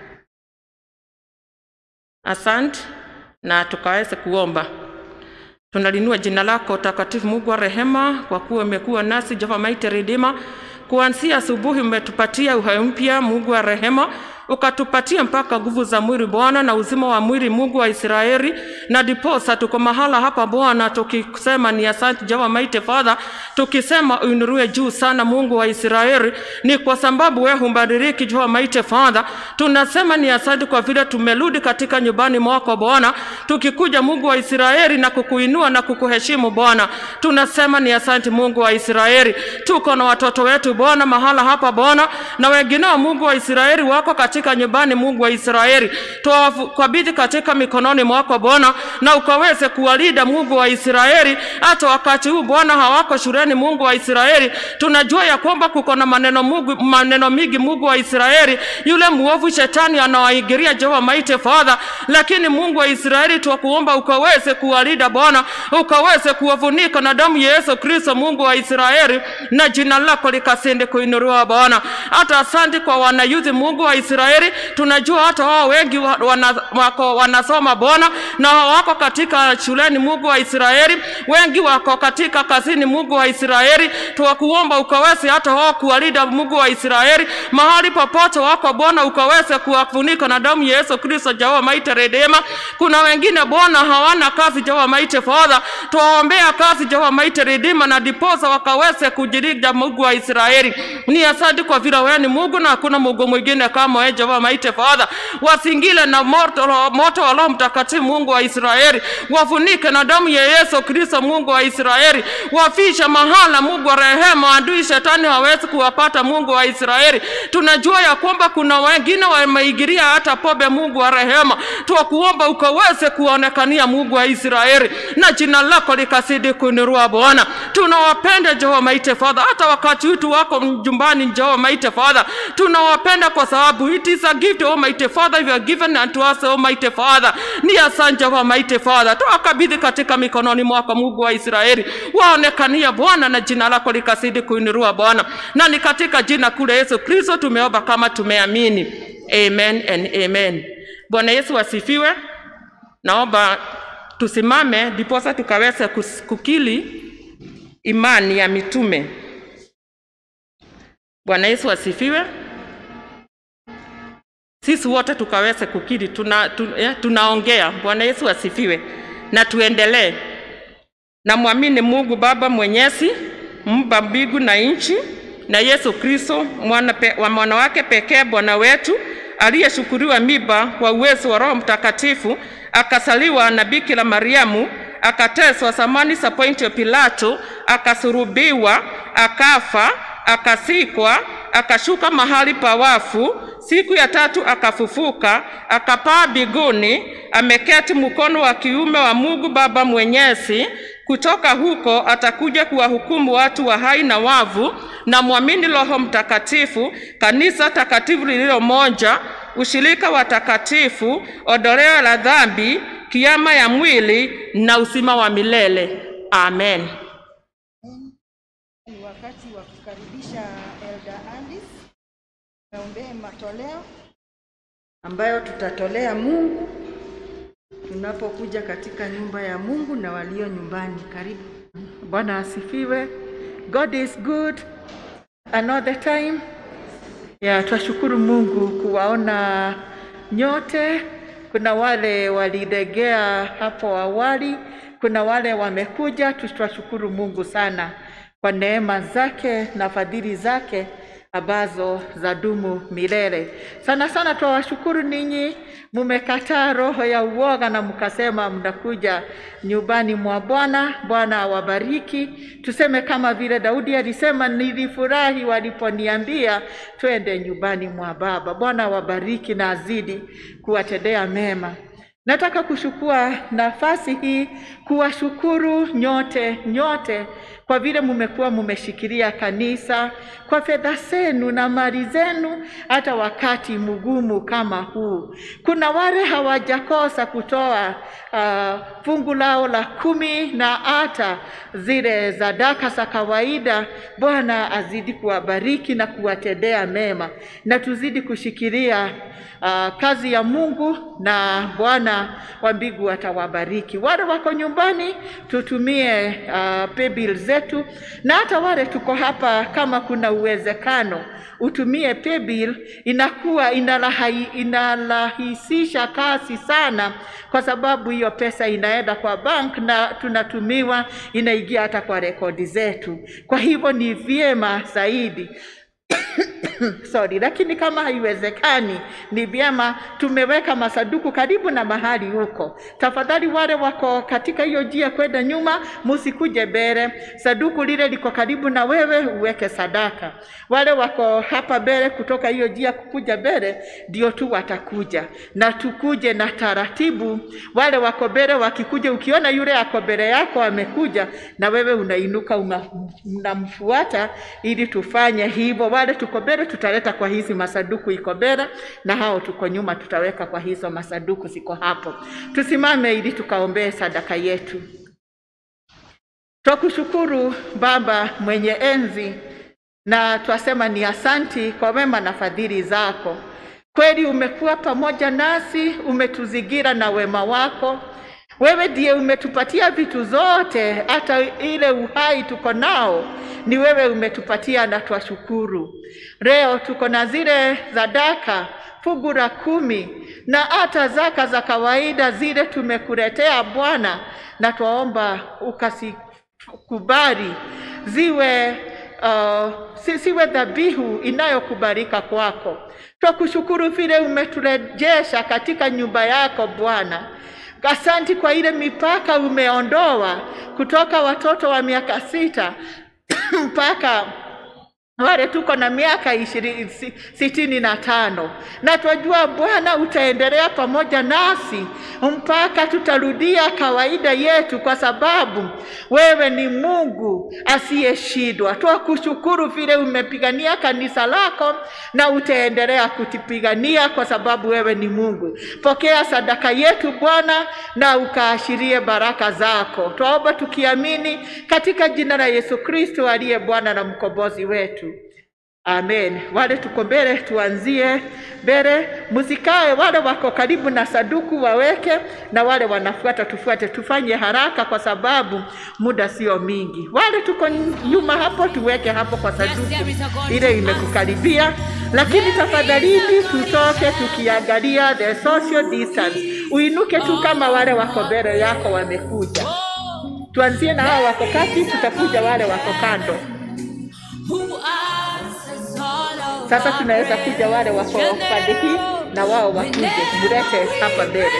asante na tukaweze kuomba tunalinua jina lako takatifu mungu wa rehema kwa kuwa umekuwa nasi jehova maite ridima kuanzia asubuhi umetupatia uhai mpya mungu wa rehema ukatupatia mpaka nguvu za mwili Bwana na uzima wa mwili Mungu wa Israeli, na diposa tuko mahala hapa Bwana, tukisema ni asante Jehova Mighty Father, tukisema uinuliwe juu sana Mungu wa Israeli, ni kwa sababu wewe humbadiliki Jehova Mighty Father. Tunasema ni asante kwa vile tumerudi katika nyumbani mwako Bwana, tukikuja Mungu wa Israeli na kukuinua na kukuheshimu Bwana. Tunasema ni asante Mungu wa Israeli, tuko na watoto wetu Bwana mahala hapa Bwana, na wengineo Mungu wa Israeli wako katika nyumbani Mungu wa Israeli, tuwakabidhi katika mikononi mwako Bwana, na ukaweze kuwalinda Mungu wa Israeli hata wakati huu Bwana hawako shuleni Mungu wa Israeli. Tunajua ya kwamba kuko na maneno Mungu, maneno mingi Mungu wa Israeli, yule muovu shetani anawaingilia Jehova Mighty Father, lakini Mungu wa Israeli twakuomba ukaweze kuwalinda Bwana, ukaweze kuwafunika na damu ya Yesu Kristo Mungu wa Israeli, na jina lako likasende kuinuliwa Bwana. Hata asante kwa wanayuthi Mungu wa Israeli, tunajua hata wao wengi wa- wana, wako wanasoma Bwana na wako katika shuleni Mungu wa Israeli, wengi wako katika kazini Mungu wa Israeli, tuwakuomba ukaweze hata wao kuwalinda Mungu wa Israeli mahali popote wako Bwana, ukaweze kuwafunika na damu ya Yesu Kristo Jehova Mighty Redeemer. Kuna wengine Bwana hawana kazi Jehova Mighty Father, tuwaombea kazi Jehova Mighty Redeemer na diposa wakaweze kujilinda Mungu wa Israeli. Ni asante kwa vile wewe ni Mungu na hakuna Mungu mwingine kama wewe Jehova Mighty Father. Wasingile na moto, moto wa Roho Mtakatifu Mungu wa Israeli, wafunike na damu ya Yesu Kristo Mungu wa Israeli, wafisha mahala Mungu wa rehema, adui shetani hawezi kuwapata Mungu wa Israeli. Tunajua ya kwamba kuna wengine wameingilia hata pombe Mungu wa rehema, twakuomba ukaweze kuonekania Mungu wa Israeli na jina lako likazidi kuinuliwa Bwana. Tunawapenda Jehova Mighty Father, hata wakati wetu wako nyumbani Jehova Mighty Father, tunawapenda kwa sababu it is a gift Almighty Father you have given unto us Almighty Father. Ni asante Jehova Mighty Father, tuwakabidhi katika mikononi mwako Mungu wa Israeli, waonekania Bwana na jina lako likazidi kuinuliwa Bwana, na ni katika jina kule Yesu Kristo tumeomba kama tumeamini, amen and amen. Bwana Yesu asifiwe. Naomba tusimame ndiposa tukaweze kus- kukili imani ya mitume. Bwana Yesu asifiwe. Sisi wote tukaweze kukiri, tuna, tu, eh, tunaongea. Bwana Yesu asifiwe, na tuendelee. Namwamini Mungu Baba Mwenyezi, mumba mbingu na nchi, na Yesu Kristo mwana pe, wa mwana wake pekee Bwana wetu aliyeshukuriwa miba kwa uwezo wa Roho Mtakatifu, akasaliwa na Bikira Mariamu, akateswa zamani za Pontio Pilato, akasurubiwa, akafa, akasikwa, akashuka mahali pa wafu, siku ya tatu akafufuka, akapaa mbinguni, ameketi mkono wa kiume wa Mungu Baba Mwenyezi. Kutoka huko atakuja kuwahukumu watu wa hai na wavu, na mwamini Roho Mtakatifu, kanisa takatifu lililo moja, ushirika wa takatifu, ondoleo la dhambi, kiama ya mwili na uzima wa milele. Amen. Ni wakati wa kukaribisha Elder Andis naombee matoleo ambayo tutatolea Mungu tunapokuja katika nyumba ya Mungu na walio nyumbani. Karibu. Bwana asifiwe. God is good and all the time. Ya, twashukuru Mungu kuwaona nyote. Kuna wale walilegea hapo awali, kuna wale wamekuja. Twashukuru Mungu sana kwa neema zake na fadhili zake ambazo zadumu milele. Sana sana twawashukuru ninyi, mumekataa roho ya uoga na mkasema mnakuja nyumbani mwa Bwana. Bwana awabariki. Tuseme kama vile Daudi alisema, nilifurahi waliponiambia twende nyumbani mwa Baba. Bwana awabariki na azidi kuwatendea mema. Nataka kuchukua nafasi hii kuwashukuru nyote nyote kwa vile mumekuwa mumeshikilia kanisa kwa fedha zenu na mali zenu, hata wakati mgumu kama huu. Kuna wale hawajakosa kutoa uh, fungu lao la kumi na hata zile zadaka za kawaida. Bwana azidi kuwabariki na kuwatendea mema, na tuzidi kushikilia uh, kazi ya Mungu na Bwana wa mbingu atawabariki. Wale wako nyumbani tutumie uh, paybill zetu, na hata wale tuko hapa, kama kuna uwezekano utumie paybill, inakuwa inalahi, inarahisisha kazi sana, kwa sababu hiyo pesa inaenda kwa bank na tunatumiwa, inaingia hata kwa rekodi zetu. Kwa hivyo ni vyema zaidi sorry, lakini kama haiwezekani, ni vyema tumeweka masanduku karibu na mahali huko. Tafadhali wale wako katika hiyo njia kwenda nyuma, musikuje mbele. Sanduku lile liko karibu na wewe, uweke sadaka. Wale wako hapa mbele, kutoka hiyo njia kukuja mbele, ndio tu watakuja, na tukuje na taratibu. Wale wako mbele wakikuja, ukiona yule ako mbele yako amekuja, na wewe unainuka una- unamfuata, ili tufanye hivyo. Wale tuko mbele tutaleta kwa hizi masanduku iko mbele, na hao tuko nyuma tutaweka kwa hizo masanduku ziko hapo. Tusimame ili tukaombee sadaka yetu. Twakushukuru Baba mwenye enzi, na twasema ni asanti kwa wema na fadhili zako. Kweli umekuwa pamoja nasi, umetuzingira na wema wako. Wewe ndiye umetupatia vitu zote, hata ile uhai tuko nao ni wewe umetupatia, na twashukuru. Leo tuko na zile zadaka fungu la kumi na hata zaka za kawaida zile tumekuletea Bwana, na twaomba ukasikubali ziwe uh, si- siwe dhabihu inayokubalika kwako. Twakushukuru vile umeturejesha katika nyumba yako Bwana. Asanti kwa ile mipaka umeondoa kutoka watoto wa miaka sita mpaka wale tuko na miaka ishirini si- sitini na tano na twajua Bwana utaendelea pamoja nasi mpaka tutarudia kawaida yetu, kwa sababu wewe ni Mungu asiyeshindwa. Twakushukuru vile umepigania kanisa lako na utaendelea kutipigania, kwa sababu wewe ni Mungu. Pokea sadaka yetu Bwana, na ukaashirie baraka zako. Twaomba tukiamini katika jina la Yesu Kristo aliye Bwana na mkombozi wetu. Amen. Wale tuko mbele, tuanzie mbele, msikae. Wale wako karibu na saduku waweke, na wale wanafuata tufuate. Tufanye haraka kwa sababu muda sio mingi. Wale tuko nyuma hapo, tuweke hapo kwa saduku ile imekukaribia, lakini tafadhalini tutoke tukiangalia the social distance. Uinuke tu kama wale wako mbele yako wamekuja. Tuanzie na hao wako kati, tutakuja wale wako kando. Sasa tunaweza kuja wale wako pande hii na wao wakuje, mlete hapa mbele.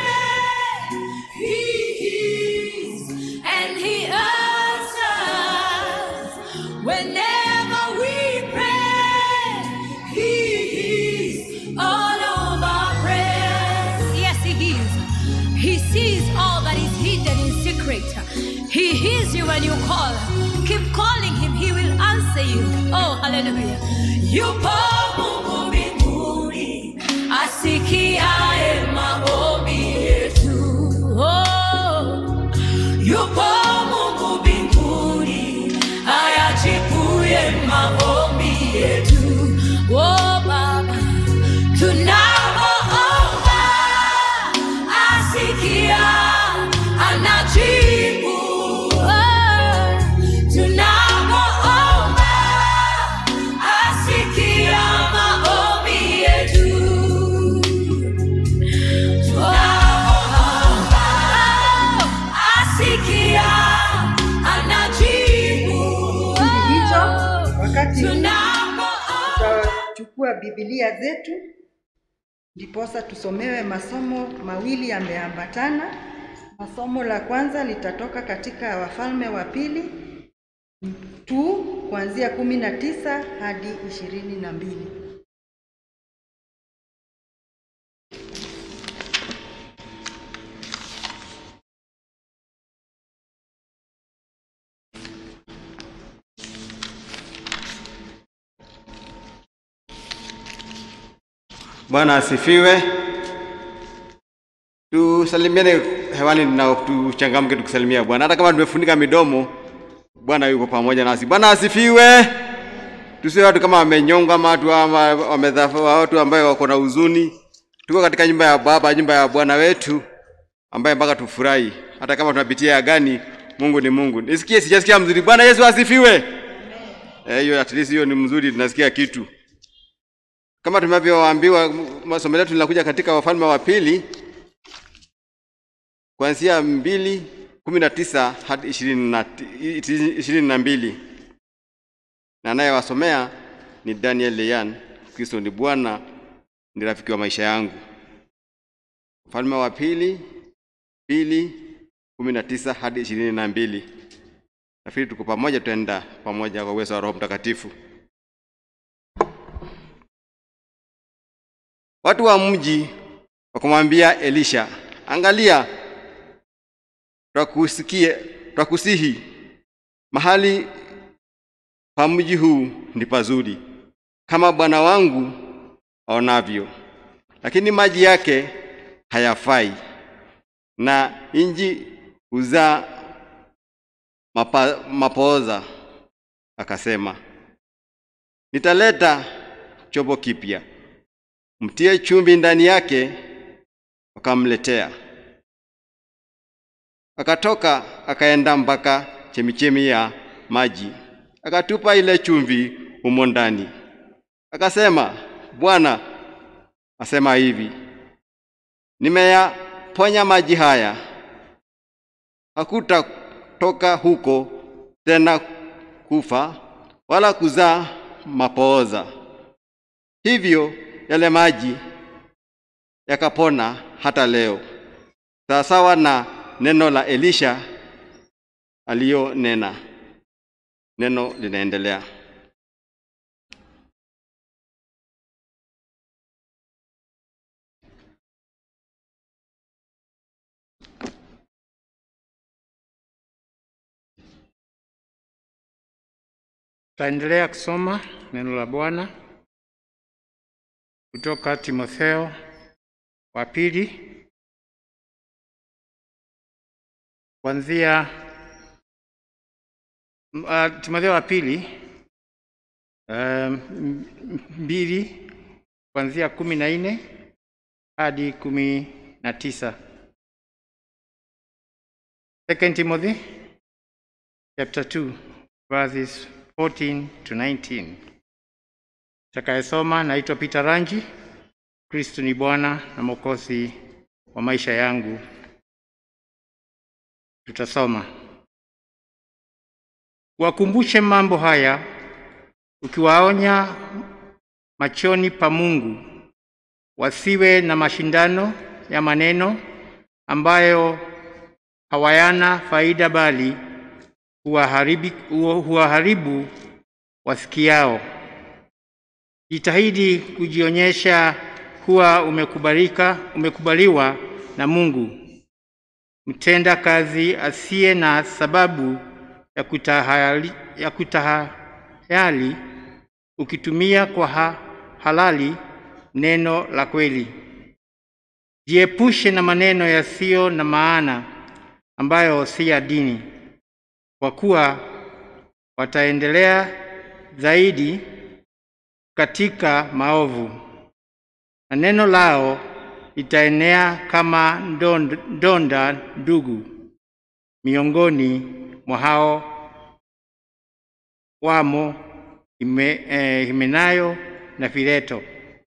and he answers whenever we pray. He hears all of our prayers. Yes, he hears. He sees all that is hidden in secret. He hears you when you call. Keep calling him, he will answer you. Oh, hallelujah. Yupo Mungu mbinguni asikiaye maombi yetu. Oh, tutachukua Biblia zetu ndiposa tusomewe masomo mawili yameambatana. Masomo la kwanza litatoka katika Wafalme wa Pili tu kuanzia kumi na tisa hadi ishirini na mbili. Bwana asifiwe. Tusalimiane hewani na tuchangamke tukisalimia Bwana, hata kama tumefunika midomo. Bwana yuko pamoja nasi. Bwana asifiwe. Tusiwe watu kama wamenyonga ama watu ama wamedhafa, watu ambayo wako na huzuni. Tuko katika nyumba ya Baba, nyumba ya Bwana wetu ambaye mpaka tufurahi, hata kama tunapitia ya gani. Mungu ni Mungu. Nisikie, sijasikia mzuri. Bwana Yesu asifiwe. Eh, hiyo at least hiyo ni mzuri, tunasikia kitu kama tunavyoambiwa masomo letu linakuja katika Wafalme wa Pili kuanzia mbili kumi na tisa hadi ishirini na ishirini na mbili na anayewasomea ni Daniel Leyan. Kristo ni Bwana, ni rafiki wa maisha yangu. Wafalme wa Pili pili kumi na tisa hadi ishirini na mbili. Nafikiri tuko pamoja, tutaenda pamoja kwa uwezo wa Roho Mtakatifu. Watu wa mji wakamwambia Elisha, angalia, twakusikie twakusihi, mahali pa mji huu ni pazuri kama bwana wangu aonavyo, lakini maji yake hayafai, na inji huzaa mapa, mapooza. Akasema, nitaleta chombo kipya mtie chumvi ndani yake. Wakamletea, akatoka akaenda mpaka chemichemi ya maji, akatupa ile chumvi humo ndani, akasema, Bwana asema hivi, nimeyaponya maji haya, hakutatoka huko tena kufa wala kuzaa mapooza. Hivyo yale maji yakapona hata leo, sawasawa na neno la Elisha aliyonena. Neno linaendelea. Taendelea kusoma neno la Bwana kutoka Timotheo wa pili kuanzia uh, Timotheo wa pili um, mbili kuanzia kumi na nne hadi kumi na tisa. Second Timothy chapter 2 verses 14 to 19. Takayesoma naitwa Peter Ranji. Kristo ni Bwana na Mwokozi wa maisha yangu. Tutasoma. Wakumbushe mambo haya ukiwaonya machoni pa Mungu wasiwe na mashindano ya maneno ambayo hawayana faida bali huwaharibu, huwaharibu wasikiao. Jitahidi kujionyesha kuwa umekubalika, umekubaliwa na Mungu, mtenda kazi asiye na sababu ya kutahayali, ya kutahayali ukitumia kwa ha, halali neno la kweli. Jiepushe na maneno yasiyo na maana ambayo si ya dini, kwa kuwa wataendelea zaidi katika maovu, na neno lao litaenea kama ndonda, ndonda ndugu miongoni mwa hao wamo hime, eh, Himenayo na Fileto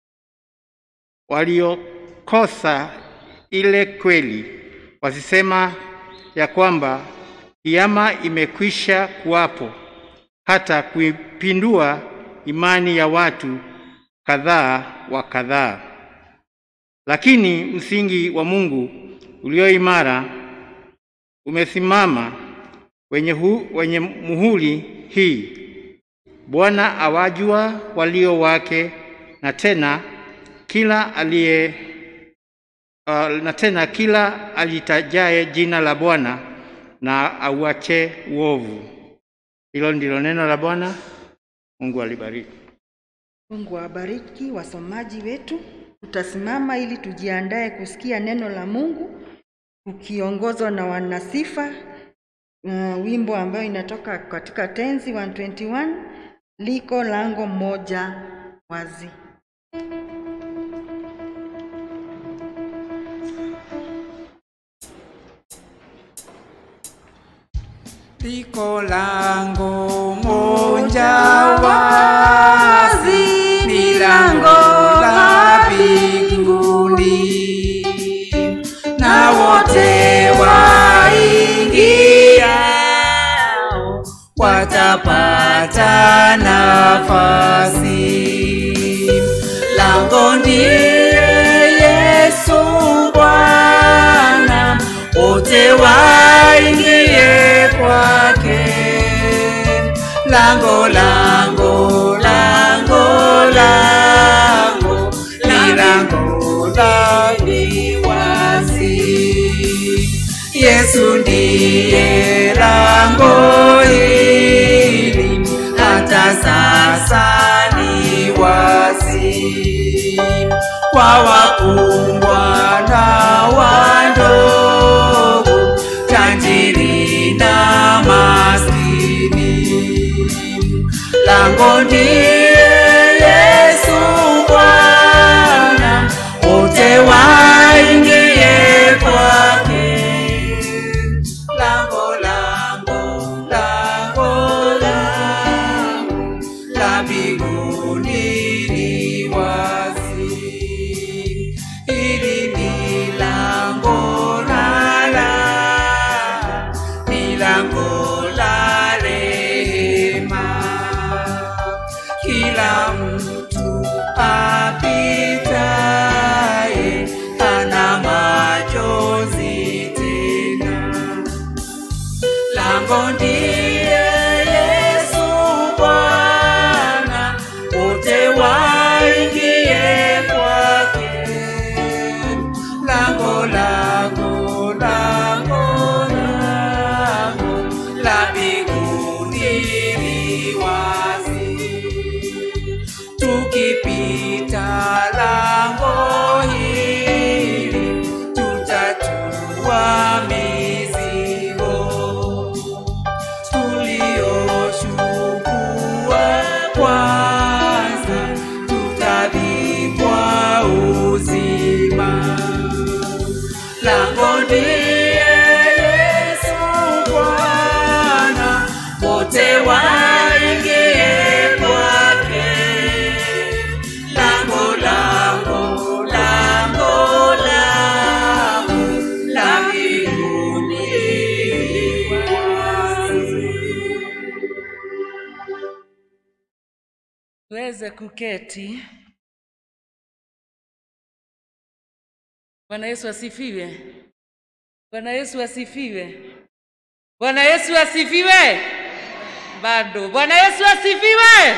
waliokosa ile kweli, wasisema ya kwamba kiama imekwisha kuwapo hata kuipindua imani ya watu kadhaa wa kadhaa, lakini msingi wa Mungu ulio imara umesimama wenye, hu, wenye muhuri hii: Bwana awajua walio wake, na tena kila aliye uh, na tena kila alitajaye jina la Bwana na auache uovu. Hilo ndilo neno la Bwana. Mungu alibariki. Mungu awabariki wasomaji wetu. Tutasimama ili tujiandae kusikia neno la Mungu ukiongozwa na wanasifa uh, wimbo ambayo inatoka katika tenzi 121 liko lango moja wazi. Liko lango moja wazi, ni lango la mbinguni, na wote waingiao watapata nafasi. Lango ndiye Yesu Bwana, wote waingie kwake. Lango, lango, lango, lango, ni lango la wazi. Yesu ndiye lango hili, hata sasa ni wazi kwa wakubwa na wadogo, tajiri na maskini. Lango ndiye Yesu Bwana, wote waingie kwake. Lango, lango, lango, lango la mbinguni li wazi. Hili ni lango la la, ni lango la rehema. Kila mtu apitaye hana machozi tena. Lango ndiye Yesu Bwana, wote waingie kwake. Lango, lango, lango, lango la mbinguni li wazi. Tukipita lango hili tutatua mizigo tuliochukua kwanza, tutavikwa uzima. Lango ndiye Yesu Bwana, wote waingie kwake. Lango, lango, lango, lango la mbinguni wazi. tuweze kuketi. Bwana Yesu asifiwe. Bwana Yesu asifiwe. Bwana Yesu asifiwe. Bado. Bwana Yesu asifiwe.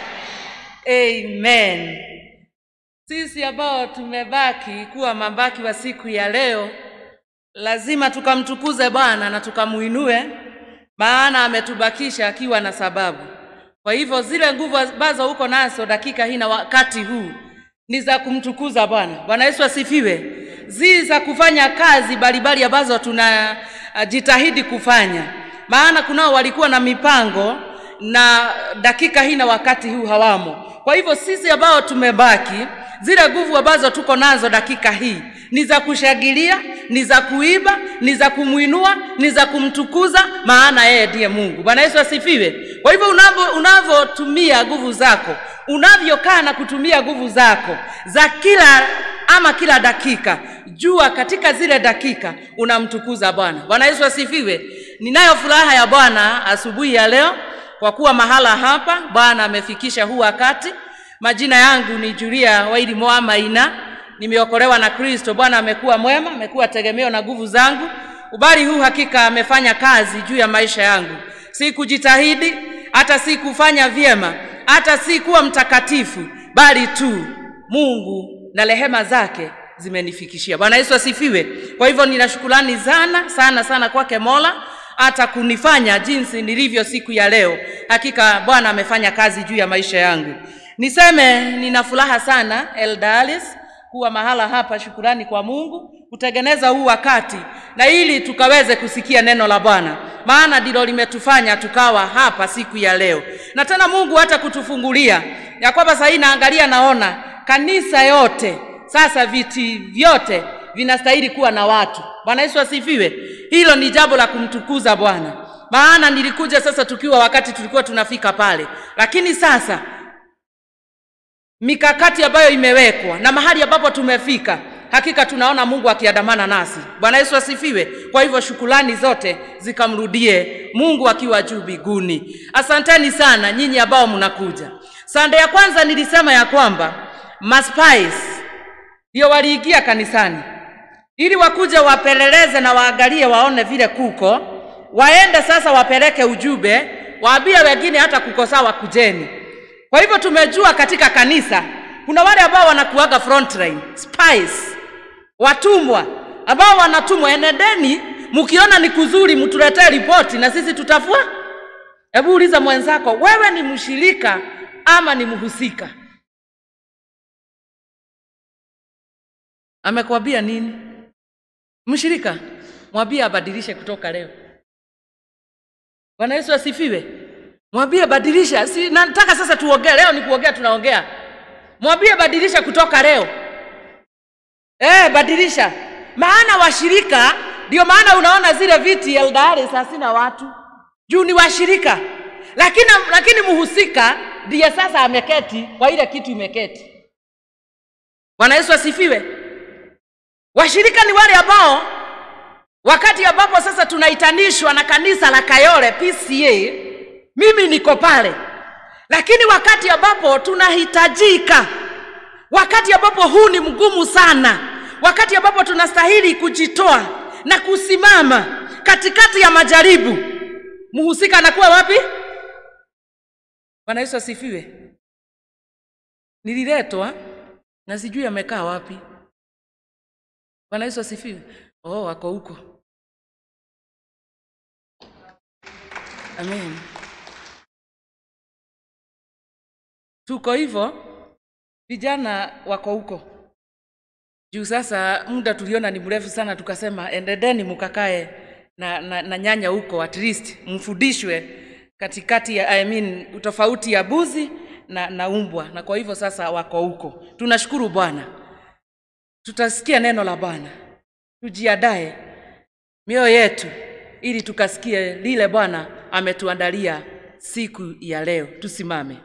Amen. Sisi ambao tumebaki kuwa mabaki wa siku ya leo, lazima tukamtukuze Bwana na tukamuinue, maana ametubakisha akiwa na sababu. Kwa hivyo zile nguvu ambazo uko nazo dakika hii na wakati huu ni za kumtukuza Bwana. Bwana Yesu asifiwe. Zi za kufanya kazi mbalimbali ambazo tunajitahidi kufanya, maana kunao walikuwa na mipango na dakika hii na wakati huu hawamo. Kwa hivyo sisi ambao tumebaki, zile nguvu ambazo tuko nazo dakika hii ni za kushangilia, ni za kuiba, ni za kumwinua, ni za kumtukuza, maana yeye ndiye Mungu. Bwana Yesu asifiwe. Kwa hivyo unavyo unavyotumia nguvu zako, unavyokaa na kutumia nguvu zako za kila ama kila dakika, jua katika zile dakika unamtukuza Bwana. Bwana Yesu asifiwe. Ninayo furaha ya Bwana asubuhi ya leo kwa kuwa mahala hapa Bwana amefikisha huu wakati Majina yangu ni Julia Wairi Moa Maina, nimeokolewa na Kristo. Bwana amekuwa mwema, amekuwa tegemeo na nguvu zangu. Ubali huu hakika amefanya kazi juu ya maisha yangu, si kujitahidi, hata si kufanya vyema, hata si kuwa mtakatifu, bali tu Mungu na rehema zake zimenifikishia. Bwana Yesu asifiwe. Kwa hivyo nina shukrani sana sana sana kwake Mola hata kunifanya jinsi nilivyo siku ya leo. Hakika Bwana amefanya kazi juu ya maisha yangu. Niseme nina furaha sana Eldalis kuwa mahala hapa, shukurani kwa Mungu kutengeneza huu wakati na ili tukaweze kusikia neno la Bwana, maana ndilo limetufanya tukawa hapa siku ya leo, na tena Mungu hata kutufungulia ya kwamba sahii naangalia, naona kanisa yote sasa, viti vyote vinastahili kuwa na watu. Bwana Yesu asifiwe. Hilo ni jambo la kumtukuza Bwana, maana nilikuja sasa tukiwa wakati tulikuwa tunafika pale, lakini sasa mikakati ambayo imewekwa na mahali ambapo tumefika, hakika tunaona Mungu akiandamana nasi. Bwana Yesu asifiwe. Kwa hivyo shukulani zote zikamrudie Mungu akiwa juu mbinguni. Asanteni sana nyinyi ambao mnakuja. Sande ya kwanza nilisema ya kwamba maspies ndio waliingia kanisani ili wakuja wapeleleze na waangalie waone vile kuko, waende sasa wapeleke ujumbe, waambie wengine hata kuko sawa, kujeni. Kwa hivyo tumejua katika kanisa kuna wale ambao wanakuaga frontline spies, watumwa ambao wanatumwa, enedeni, mkiona ni kuzuri, mtuletee ripoti na sisi tutafua. Hebu uliza mwenzako, wewe ni mshirika ama ni mhusika? Amekwambia nini? Mshirika, mwambie abadilishe kutoka leo. Bwana Yesu asifiwe. Mwambie badilisha. Si nataka sasa tuongee leo, ni kuongea tunaongea. Mwambie badilisha kutoka leo. Eh, badilisha. Maana washirika ndio maana unaona zile viti Eldaris hasina watu. Juu ni washirika. Lakini lakini mhusika ndiye sasa ameketi kwa ile kitu imeketi. Bwana Yesu asifiwe. Washirika ni wale ambao wakati ambapo sasa tunaitanishwa na kanisa la Kayole PCA, mimi niko pale, lakini wakati ambapo tunahitajika, wakati ambapo huu ni mgumu sana, wakati ambapo tunastahili kujitoa na kusimama katikati ya majaribu, mhusika anakuwa wapi? Bwana Yesu asifiwe. Nililetwa na sijui amekaa wapi. Bwana Yesu asifiwe. Oh, wako huko. Amen. Tuko hivyo, vijana wako huko juu. Sasa muda tuliona ni mrefu sana, tukasema endedeni mukakae na, na, na nyanya huko, at least mfundishwe katikati ya I mean, utofauti ya buzi na, na umbwa, na kwa hivyo sasa wako huko. Tunashukuru Bwana, tutasikia neno la Bwana. Tujiadae mioyo yetu ili tukasikie lile Bwana ametuandalia siku ya leo. Tusimame.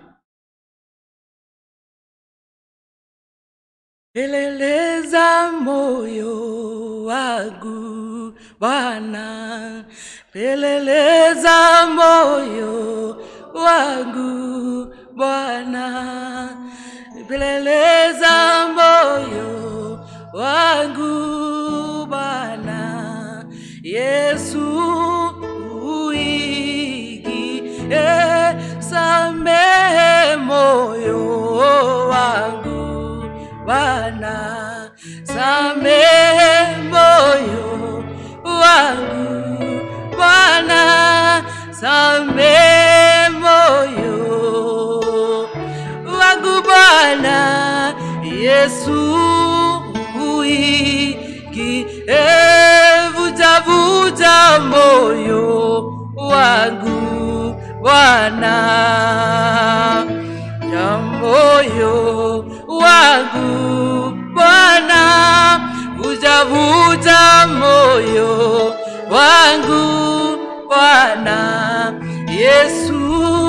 Peleleza moyo wangu Bwana, peleleza moyo wangu Bwana, peleleza moyo wangu Bwana, Yesu uigi e, samehe moyo wangu Bwana, samehe moyo wangu Bwana, samehe moyo wangu Bwana, Yesu uiki e, vuja vuja moyo wangu Bwana, ya moyo wangu Bwana, vuja vuja moyo wangu Bwana, Yesu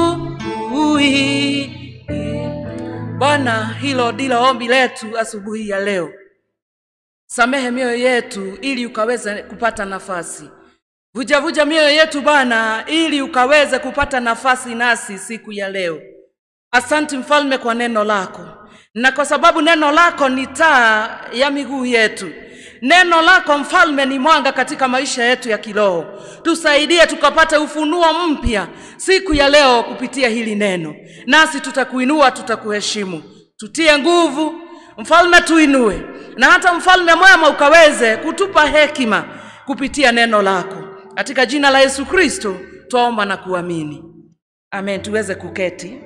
ui Bwana, hilo ndilo ombi letu asubuhi ya leo. Samehe mioyo yetu ili ukaweze kupata nafasi. Vuja vuja mioyo yetu Bwana, ili ukaweze kupata nafasi nasi siku ya leo. Asanti mfalme kwa neno lako, na kwa sababu neno lako ni taa ya miguu yetu. Neno lako mfalme ni mwanga katika maisha yetu ya kiroho. Tusaidie tukapate ufunuo mpya siku ya leo kupitia hili neno, nasi tutakuinua, tutakuheshimu. Tutie nguvu mfalme, tuinue, na hata mfalme mwema ukaweze kutupa hekima kupitia neno lako, katika jina la Yesu Kristo twaomba na kuamini, amen. Tuweze kuketi.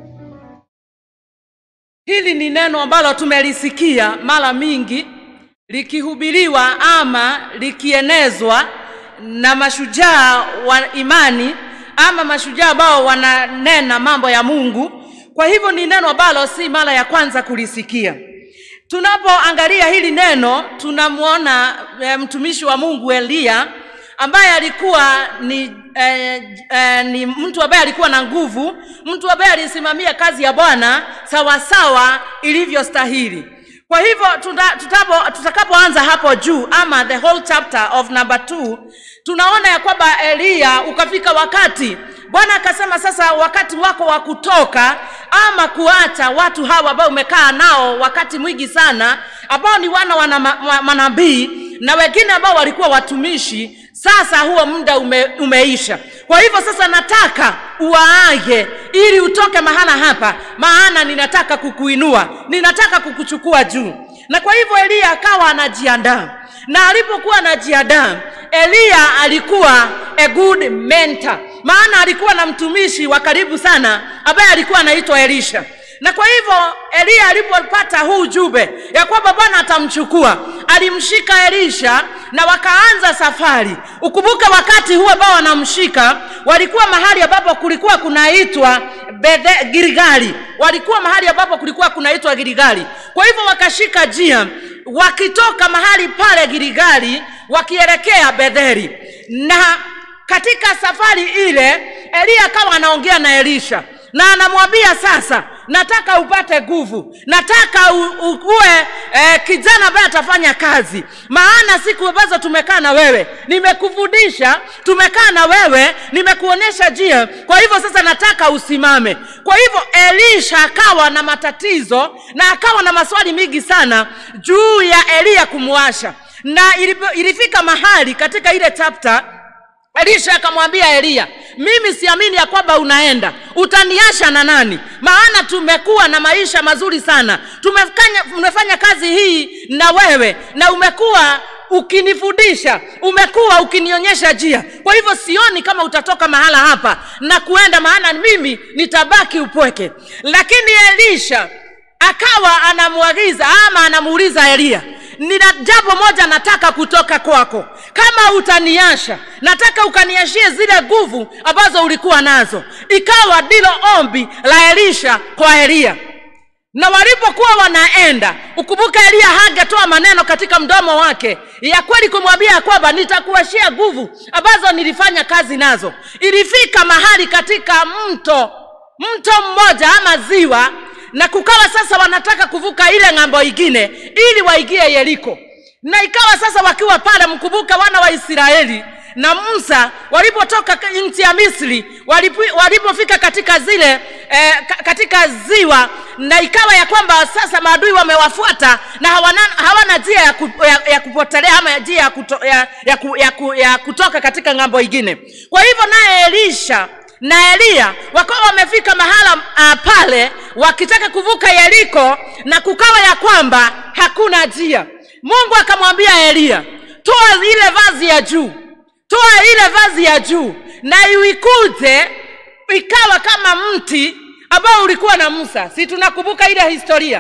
Hili ni neno ambalo tumelisikia mara mingi likihubiriwa ama likienezwa na mashujaa wa imani ama mashujaa ambao wananena mambo ya Mungu. Kwa hivyo ni neno ambalo si mara ya kwanza kulisikia. Tunapoangalia hili neno, tunamwona e, mtumishi wa Mungu Eliya ambaye alikuwa ni, eh, eh, ni mtu ambaye alikuwa na nguvu, mtu ambaye alisimamia kazi ya Bwana sawasawa ilivyostahili. Kwa hivyo tuta- tutapo- tutakapoanza hapo juu ama the whole chapter of number two, tunaona ya kwamba Eliya ukafika wakati Bwana akasema sasa, wakati wako wa kutoka ama kuacha watu hawa ambao umekaa nao wakati mwingi sana, ambao ni wana wa nama- wa manabii na wengine ambao walikuwa watumishi. Sasa huo muda ume, umeisha. Kwa hivyo sasa nataka uwaage ili utoke mahala hapa, maana ninataka kukuinua, ninataka kukuchukua juu. Na kwa hivyo Eliya akawa anajiandaa, na alipokuwa anajiandaa, Eliya alikuwa a good mentor, maana alikuwa na mtumishi wa karibu sana ambaye alikuwa anaitwa Elisha na kwa hivyo Eliya alipopata huu ujumbe ya kwamba Bwana atamchukua, alimshika Elisha na wakaanza safari. Ukumbuke wakati huo ambao wanamshika walikuwa mahali ambapo kulikuwa kunaitwa Bethe Gilgali, walikuwa mahali ambapo kulikuwa kunaitwa Gilgali. Kwa hivyo wakashika njia wakitoka mahali pale Gilgali wakielekea Betheli, na katika safari ile Eliya akawa anaongea na Elisha na anamwambia sasa, nataka upate nguvu, nataka u, u, uwe eh, kijana ambaye atafanya kazi, maana siku ambazo tumekaa na wewe nimekufundisha, tumekaa na wewe, nimekuonyesha njia. Kwa hivyo sasa nataka usimame. Kwa hivyo Elisha akawa na matatizo na akawa na maswali mingi sana juu ya Eliya kumwasha, na ilipo- ilifika mahali katika ile chapter Elisha akamwambia Eliya, mimi siamini ya kwamba unaenda, utaniasha na nani? Maana tumekuwa na maisha mazuri sana, tumefanya, tumefanya kazi hii na wewe, na umekuwa ukinifundisha, umekuwa ukinionyesha njia. Kwa hivyo sioni kama utatoka mahala hapa na kuenda, maana mimi nitabaki upweke. Lakini Elisha akawa anamwagiza ama anamuuliza Eliya, nina jambo moja nataka kutoka kwako. Kama utaniasha, nataka ukaniashie zile nguvu ambazo ulikuwa nazo. Ikawa ndilo ombi la Elisha kwa Eliya. Na walipokuwa wanaenda, ukumbuke Eliya hangetoa maneno katika mdomo wake ya kweli kumwambia ya kwamba nitakuashia nguvu ambazo nilifanya kazi nazo. Ilifika mahali katika mto mto mmoja ama ziwa na kukawa sasa wanataka kuvuka ile ng'ambo ingine ili waingie Yeriko. Na ikawa sasa wakiwa pale, mkumbuke wana wa Israeli na Musa walipotoka ka- nchi ya Misri, walipo- walipofika katika zile eh, ka- katika ziwa, na ikawa ya kwamba sasa maadui wamewafuata na hawana, hawana njia ya, ku, ya, ya kupotelea ama njia ya, kuto, ya, ya, ku, ya, ku, ya kutoka katika ng'ambo ingine. Kwa hivyo naye Elisha na Eliya wakawa wamefika mahala uh, pale wakitaka kuvuka Yeriko, na kukawa ya kwamba hakuna njia. Mungu akamwambia Eliya, toa ile vazi ya juu, toa ile vazi ya juu na uikute ikawa kama mti ambao ulikuwa na Musa. Si tunakumbuka ile historia?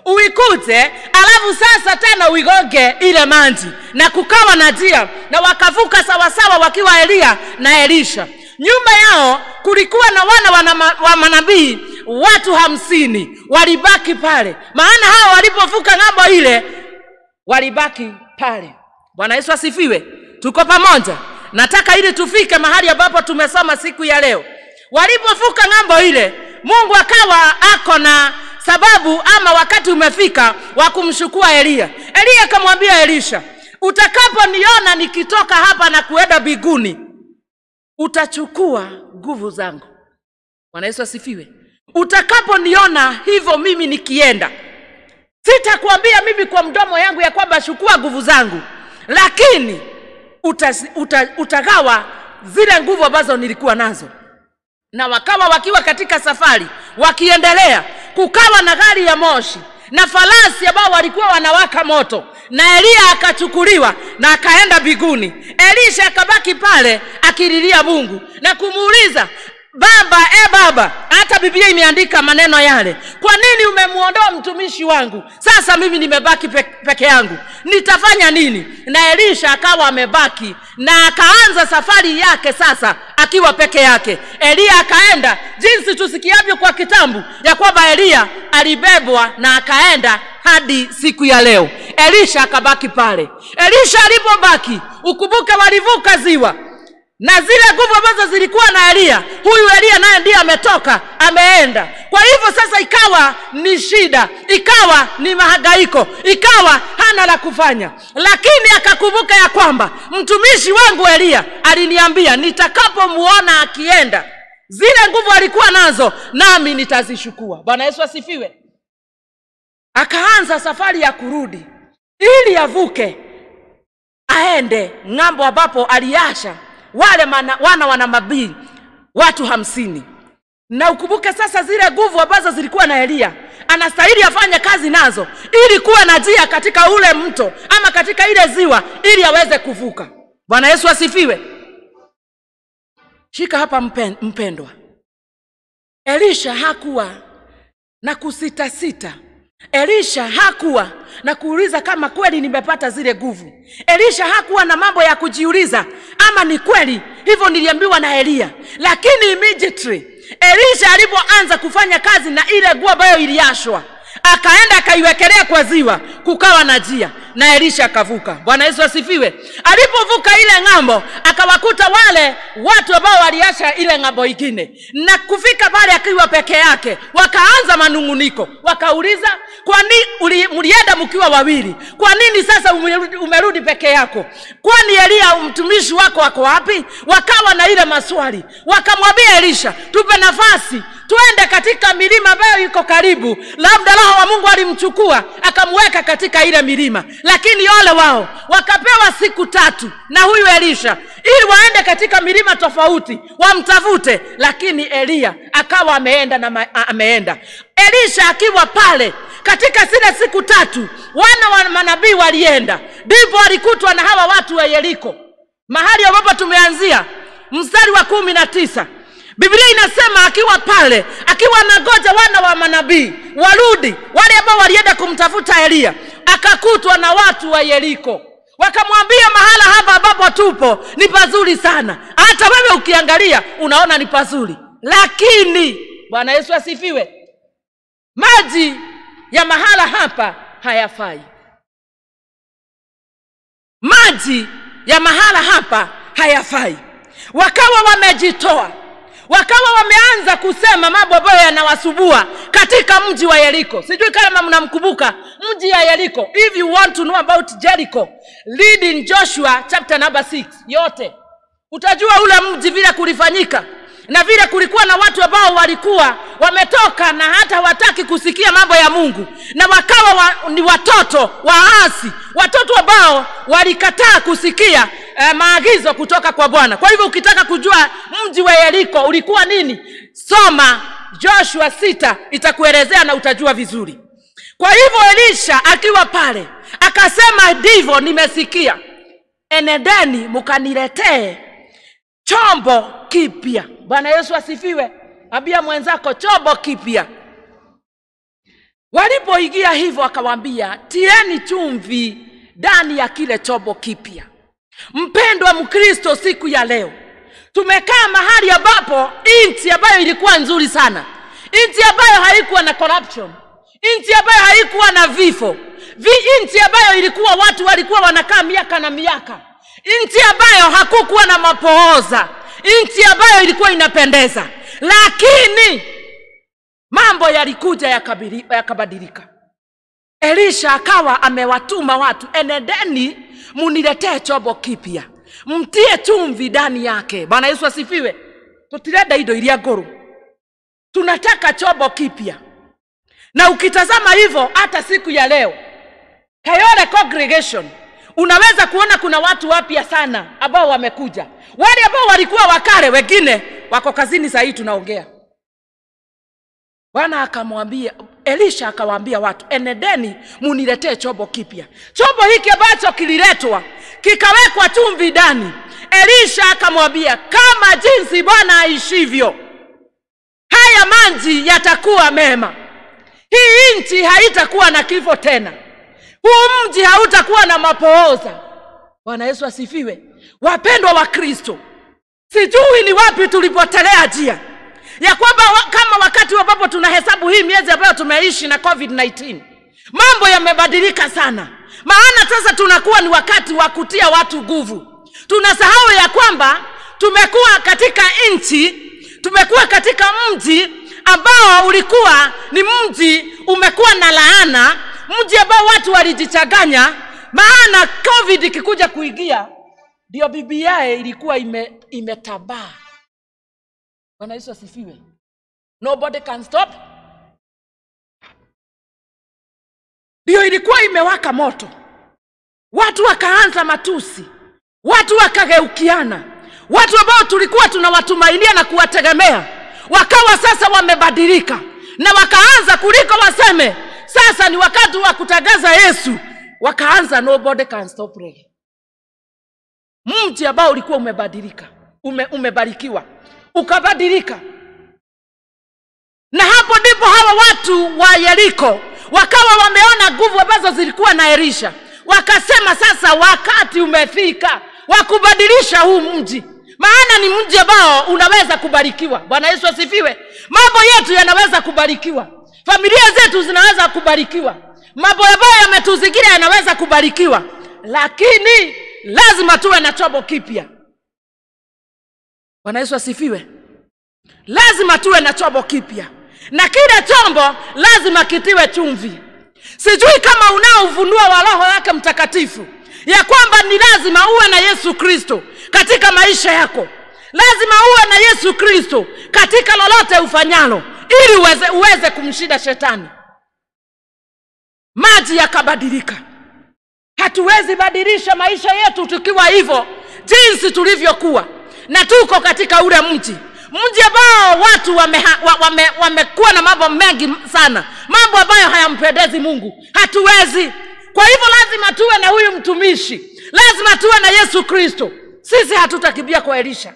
Uikute alafu sasa tena uigonge ile maji, na kukawa na njia, na wakavuka sawasawa wakiwa Eliya na Elisha. Nyuma yao kulikuwa na wana wana wa manabii watu hamsini walibaki pale, maana hao walipovuka ng'ambo ile walibaki pale. Bwana Yesu asifiwe. Tuko pamoja. Nataka ili tufike mahali ambapo tumesoma siku ya leo. Walipovuka ng'ambo ile, Mungu akawa ako na sababu ama wakati umefika wa kumshukua Eliya. Eliya akamwambia Elisha, utakaponiona nikitoka hapa na kuenda biguni, utachukua nguvu zangu. Bwana Yesu asifiwe. utakaponiona hivyo mimi nikienda sitakwambia mimi kwa mdomo yangu ya kwamba chukua nguvu zangu lakini uta, uta, utagawa zile nguvu ambazo nilikuwa nazo na wakawa wakiwa katika safari wakiendelea kukawa na gari ya moshi na farasi ambao walikuwa wanawaka moto na eliya akachukuliwa na akaenda biguni elisha akabaki pale akililia mungu na kumuuliza baba e baba hata biblia imeandika maneno yale kwa nini umemwondoa mtumishi wangu sasa mimi nimebaki pe, peke yangu nitafanya nini na elisha akawa amebaki na akaanza safari yake sasa akiwa peke yake eliya akaenda jinsi tusikiavyo kwa kitambu ya kwamba eliya alibebwa na akaenda hadi siku ya leo elisha akabaki pale elisha alipobaki ukumbuke walivuka ziwa na zile nguvu ambazo zilikuwa na eliya huyu eliya naye ndiye ametoka ameenda kwa hivyo sasa ikawa ni shida ikawa ni mahangaiko ikawa hana la kufanya lakini akakumbuka ya kwamba mtumishi wangu eliya aliniambia nitakapomuona akienda zile nguvu alikuwa nazo nami nitazishukua bwana yesu asifiwe akaanza safari ya kurudi ili avuke aende ng'ambo ambapo aliasha wale mana, wana wana mabii watu hamsini na ukumbuke sasa zile nguvu ambazo zilikuwa na eliya anastahili afanye kazi nazo ili kuwa na njia katika ule mto ama katika ile ziwa ili aweze kuvuka bwana yesu asifiwe shika hapa mpen, mpendwa elisha hakuwa na kusitasita elisha hakuwa na kuuliza kama kweli nimepata zile nguvu elisha hakuwa na mambo ya kujiuliza ama ni kweli hivyo niliambiwa na eliya lakini immediately elisha alipoanza kufanya kazi na ile nguo ambayo iliashwa akaenda akaiwekelea kwa ziwa kukawa na njia na elisha akavuka bwana yesu asifiwe alipovuka ile ng'ambo akawakuta wale watu ambao waliacha ile ng'ambo ingine na kufika pale akiwa peke yake wakaanza manung'uniko wakauliza kwa nini mlienda mkiwa wawili kwa nini sasa umerudi, umerudi peke yako kwani eliya mtumishi wako wako wapi wakawa na ile maswali wakamwambia elisha tupe nafasi twende katika milima ambayo iko karibu labda roho wa mungu alimchukua akamweka katika ile milima lakini ole wao wakapewa siku tatu na huyu elisha ili waende katika milima tofauti wamtafute lakini eliya akawa ameenda na ma, ameenda elisha akiwa pale katika zile siku tatu wana wa manabii walienda ndipo walikutwa na hawa watu wa yeriko mahali ambapo tumeanzia mstari wa kumi na tisa biblia inasema akiwa pale akiwa anagoja wana wa manabii warudi wale ambao walienda kumtafuta eliya akakutwa na watu wa yeriko wakamwambia mahala hapa ambapo tupo ni pazuri sana hata wewe ukiangalia unaona ni pazuri lakini bwana yesu asifiwe maji ya mahala hapa hayafai maji ya mahala hapa hayafai wakawa wamejitoa wakawa wameanza kusema mambo ambayo yanawasubua katika mji wa yeriko sijui kama mnamkumbuka mji ya yeriko if you want to know about jericho read in joshua chapter number 6 yote utajua ule mji vile kulifanyika na vile kulikuwa na watu ambao walikuwa wametoka na hata hawataki kusikia mambo ya mungu na wakawa wa, ni watoto waasi watoto ambao walikataa kusikia eh, maagizo kutoka kwa bwana kwa hivyo ukitaka kujua mji wa yeriko ulikuwa nini soma joshua sita itakuelezea na utajua vizuri kwa hivyo elisha akiwa pale akasema ndivyo nimesikia enedeni mkaniletee chombo kipya bwana yesu asifiwe ambia mwenzako chombo kipya walipoingia hivyo akawambia tieni chumvi ndani ya kile chombo kipya mpendwa mkristo siku ya leo tumekaa mahali ambapo nchi ambayo ilikuwa nzuri sana nchi ambayo haikuwa na corruption nchi ambayo haikuwa na vifo nchi ambayo ilikuwa watu walikuwa wanakaa miaka na miaka nchi ambayo hakukuwa na mapooza nchi ambayo ilikuwa inapendeza lakini mambo yalikuja yakabadilika elisha akawa amewatuma watu enedeni muniletee chombo kipya mtie chumvi ndani yake bwana yesu asifiwe tutirenda indo iria ngũrũ tunataka chombo kipya na ukitazama hivyo hata siku ya leo kayole congregation unaweza kuona kuna watu wapya sana ambao wamekuja wale ambao walikuwa wakale wengine wako kazini saa hii tunaongea bwana akamwambia elisha akawaambia watu enedeni muniletee chombo kipya chombo hiki ambacho kililetwa kikawekwa chumvi ndani elisha akamwambia kama jinsi bwana aishivyo haya maji yatakuwa mema hii nchi haitakuwa na kifo tena huu mji hautakuwa na mapooza bwana yesu asifiwe wapendwa wa kristo sijui ni wapi tulipotelea njia ya kwamba wa, kama wakati ambapo tunahesabu hii miezi ambayo tumeishi na covid-19 mambo yamebadilika sana maana sasa tunakuwa ni wakati wa kutia watu nguvu tunasahau ya kwamba tumekuwa katika nchi tumekuwa katika mji ambao ulikuwa ni mji umekuwa na laana mji ambao watu walijichanganya maana covid ikikuja kuingia ndio bibiae ilikuwa ime, imetabaa bwana yesu asifiwe nobody can stop ndio ilikuwa imewaka moto watu wakaanza matusi watu wakageukiana watu ambao tulikuwa tunawatumainia na kuwategemea wakawa sasa wamebadilika na wakaanza kuliko waseme sasa ni wakati wa kutangaza yesu wakaanza nobody can stop reggae. mji ambao ulikuwa umebadilika ume, umebarikiwa ukabadilika na hapo ndipo hawa watu wa yeriko wakawa wameona nguvu ambazo zilikuwa na elisha wakasema sasa wakati umefika wa kubadilisha huu mji maana ni mji ambao unaweza kubarikiwa bwana yesu asifiwe mambo yetu yanaweza kubarikiwa familia zetu zinaweza kubarikiwa mambo ambayo yametuzingira yanaweza kubarikiwa lakini lazima tuwe na chombo kipya bwana yesu asifiwe lazima tuwe na chombo kipya na kile chombo lazima kitiwe chumvi sijui kama unao ufunuo wa roho yake mtakatifu ya kwamba ni lazima uwe na yesu kristo katika maisha yako lazima uwe na yesu kristo katika lolote ufanyalo ili uweze, uweze kumshinda shetani maji yakabadilika hatuwezi badilisha maisha yetu tukiwa hivyo jinsi tulivyokuwa na tuko katika ule mji mji ambao watu wamekuwa wame, wame, wame na mambo mengi sana mambo ambayo hayampendezi mungu hatuwezi kwa hivyo lazima tuwe na huyu mtumishi lazima tuwe na yesu kristo sisi hatutakimbia kwa elisha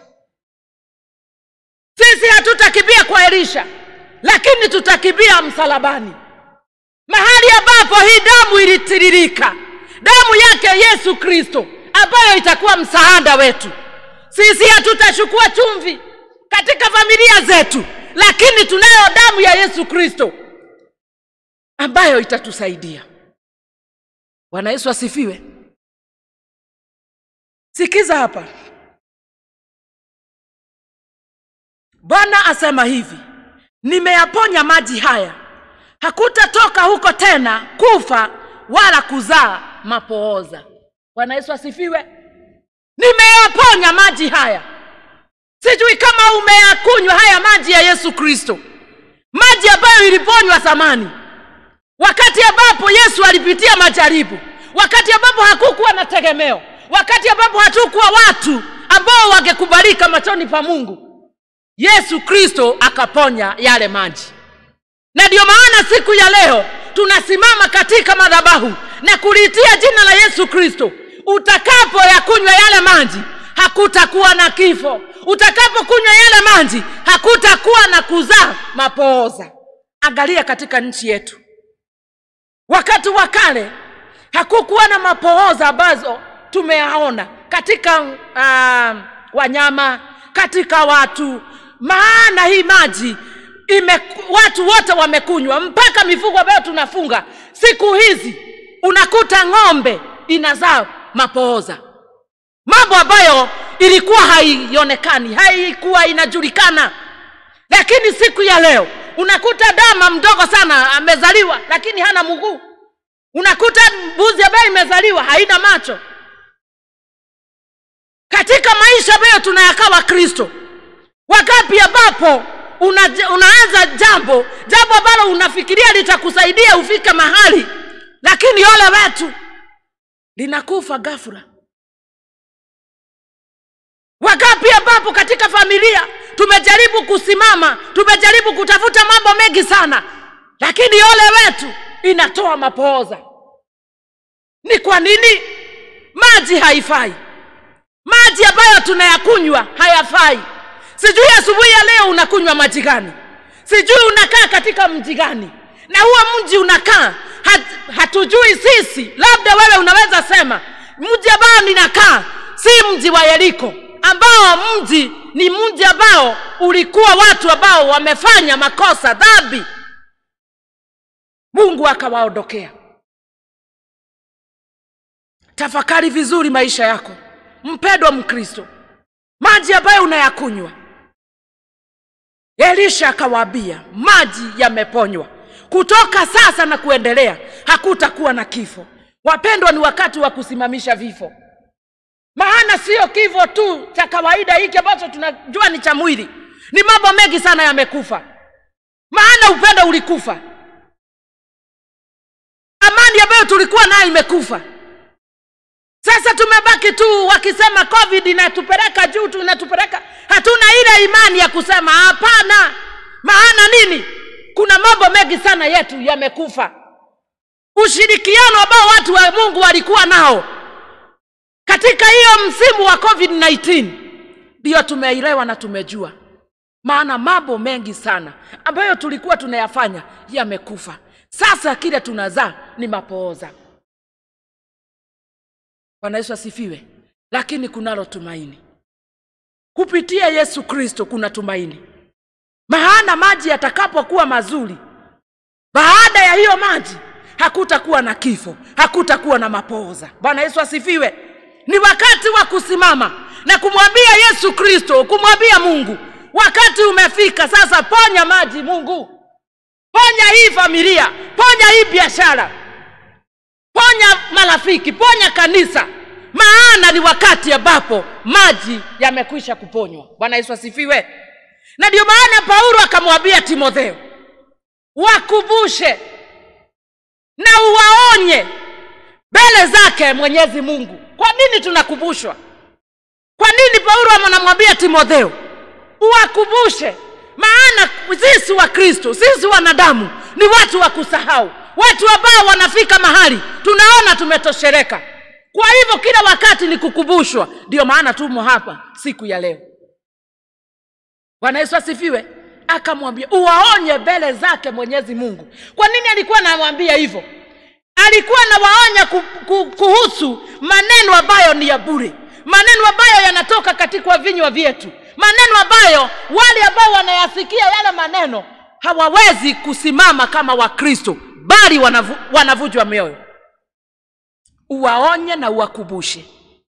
sisi hatutakimbia kwa elisha lakini tutakimbia msalabani mahali ambapo hii damu ilitiririka damu yake yesu kristo ambayo itakuwa msaada wetu sisi hatutachukua chumvi katika familia zetu lakini tunayo damu ya yesu kristo ambayo itatusaidia bwana yesu asifiwe sikiza hapa bwana asema hivi nimeyaponya maji haya hakutatoka huko tena kufa wala kuzaa mapooza bwana yesu asifiwe nimeyaponya maji haya sijui kama umeyakunywa haya maji ya yesu kristo maji ambayo iliponywa zamani wakati ambapo yesu alipitia majaribu wakati ambapo hakukuwa na tegemeo wakati ambapo hatukuwa watu ambao wangekubalika machoni pa mungu yesu kristo akaponya yale maji na ndiyo maana siku ya leo tunasimama katika madhabahu na kuliitia jina la yesu kristo utakapo yakunywa yale maji hakutakuwa na kifo utakapokunywa yale maji hakutakuwa na kuzaa mapooza angalia katika nchi yetu wakati wa kale hakukuwa na mapooza ambazo tumeyaona katika uh, wanyama katika watu maana hii maji ime, watu wote wamekunywa mpaka mifugo ambayo tunafunga siku hizi unakuta ng'ombe inazaa mapooza mambo ambayo ilikuwa haionekani haikuwa inajulikana lakini siku ya leo unakuta dama mdogo sana amezaliwa lakini hana mguu unakuta mbuzi ambayo imezaliwa haina macho katika maisha ambayo tunayakawa kristo wakati ambapo una, unaanza jambo jambo ambalo unafikiria litakusaidia ufike mahali lakini ole wetu linakufa ghafla Wangapi ambapo katika familia tumejaribu kusimama, tumejaribu kutafuta mambo mengi sana, lakini ole wetu inatoa mapooza. Ni kwa nini? Maji haifai, maji ambayo tunayakunywa hayafai. Sijui asubuhi ya leo unakunywa maji gani, sijui unakaa katika mji gani, na huo mji unakaa hat, hatujui sisi. Labda wewe unaweza sema mji ambao ninakaa si mji wa Yeriko, ambao mji ni mji ambao ulikuwa watu ambao wamefanya makosa dhambi, Mungu akawaondokea. Tafakari vizuri maisha yako, mpendwa Mkristo, maji ambayo unayakunywa. Elisha akawaambia maji yameponywa, kutoka sasa na kuendelea hakutakuwa na kifo. Wapendwa, ni wakati wa kusimamisha vifo maana sio kifo tu cha kawaida hiki ambacho tunajua ni cha mwili, ni mambo mengi sana yamekufa. Maana upendo ulikufa, amani ambayo tulikuwa nayo imekufa. Sasa tumebaki tu wakisema covid inatupeleka juu tu, inatupeleka. Hatuna ile imani ya kusema hapana. Maana nini? Kuna mambo mengi sana yetu yamekufa. Ushirikiano ambao watu wa Mungu walikuwa nao katika hiyo msimu wa covid-19 ndiyo tumeelewa na tumejua maana mambo mengi sana ambayo tulikuwa tunayafanya yamekufa sasa kile tunazaa ni mapooza bwana yesu asifiwe lakini kunalo tumaini kupitia yesu kristo kuna tumaini maana maji yatakapokuwa mazuri baada ya hiyo maji hakutakuwa na kifo hakutakuwa na mapooza bwana yesu asifiwe ni wakati wa kusimama na kumwambia yesu kristo kumwambia mungu wakati umefika sasa ponya maji mungu ponya hii familia ponya hii biashara ponya marafiki ponya kanisa maana ni wakati ambapo maji yamekwisha kuponywa bwana yesu asifiwe na ndio maana paulo akamwambia timotheo wakumbushe na uwaonye mbele zake mwenyezi mungu kwa nini tunakumbushwa kwa nini paulo anamwambia timotheo uwakumbushe maana sisi wa kristo sisi wanadamu ni watu wa kusahau watu ambao wanafika mahali tunaona tumetoshereka kwa hivyo kila wakati ni kukumbushwa ndio maana tumo hapa siku ya leo bwana yesu asifiwe akamwambia uwaonye mbele zake mwenyezi mungu kwa nini alikuwa anamwambia hivyo alikuwa anawaonya kuhusu maneno ambayo ni ya bure maneno ambayo yanatoka katika vinywa vyetu maneno ambayo wale ambao wanayasikia yale maneno hawawezi kusimama kama wakristo bali wanavu, wanavujwa mioyo uwaonye na uwakumbushe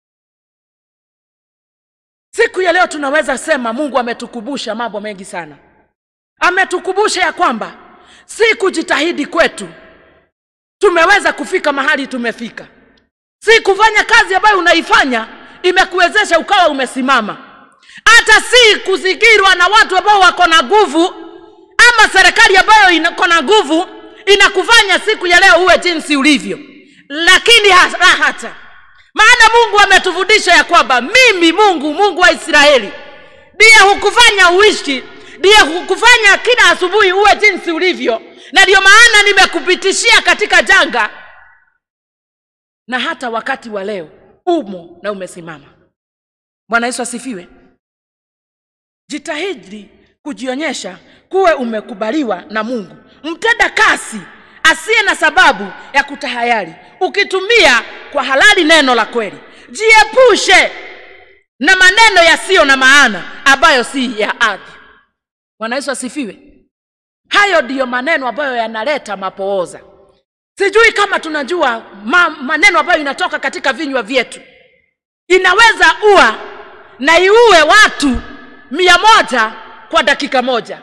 siku ya leo tunaweza sema mungu ametukumbusha mambo mengi sana ametukumbusha ya kwamba si kujitahidi kwetu tumeweza kufika mahali tumefika si kufanya kazi ambayo unaifanya imekuwezesha ukawa umesimama hata si kuzingirwa na watu ambao wako na nguvu ama serikali ambayo iko na nguvu inakufanya siku ya leo uwe jinsi ulivyo lakini la hata maana mungu ametufundisha ya kwamba mimi mungu mungu wa israeli ndiye hukufanya uishi ndiye hukufanya kila asubuhi uwe jinsi ulivyo na ndio maana nimekupitishia katika janga na hata wakati wa leo umo na umesimama bwana yesu asifiwe jitahidi kujionyesha kuwe umekubaliwa na mungu mtenda kasi asiye na sababu ya kutahayari ukitumia kwa halali neno la kweli jiepushe na maneno yasiyo na maana ambayo si ya ardhi bwana yesu asifiwe hayo ndiyo maneno ambayo yanaleta mapooza sijui kama tunajua ma, maneno ambayo inatoka katika vinywa vyetu inaweza ua na iue watu mia moja kwa dakika moja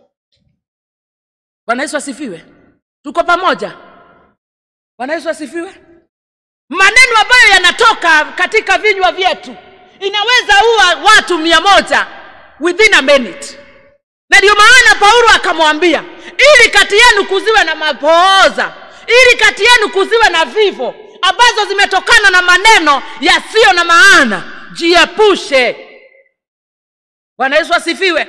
bwana yesu asifiwe tuko pamoja bwana yesu asifiwe maneno ambayo yanatoka katika vinywa vyetu inaweza ua watu mia moja within a minute na ndio maana paulo akamwambia ili kati yenu kuziwe na mapooza ili kati yenu kuziwe na vifo ambazo zimetokana na maneno yasiyo na maana jiepushe bwana yesu asifiwe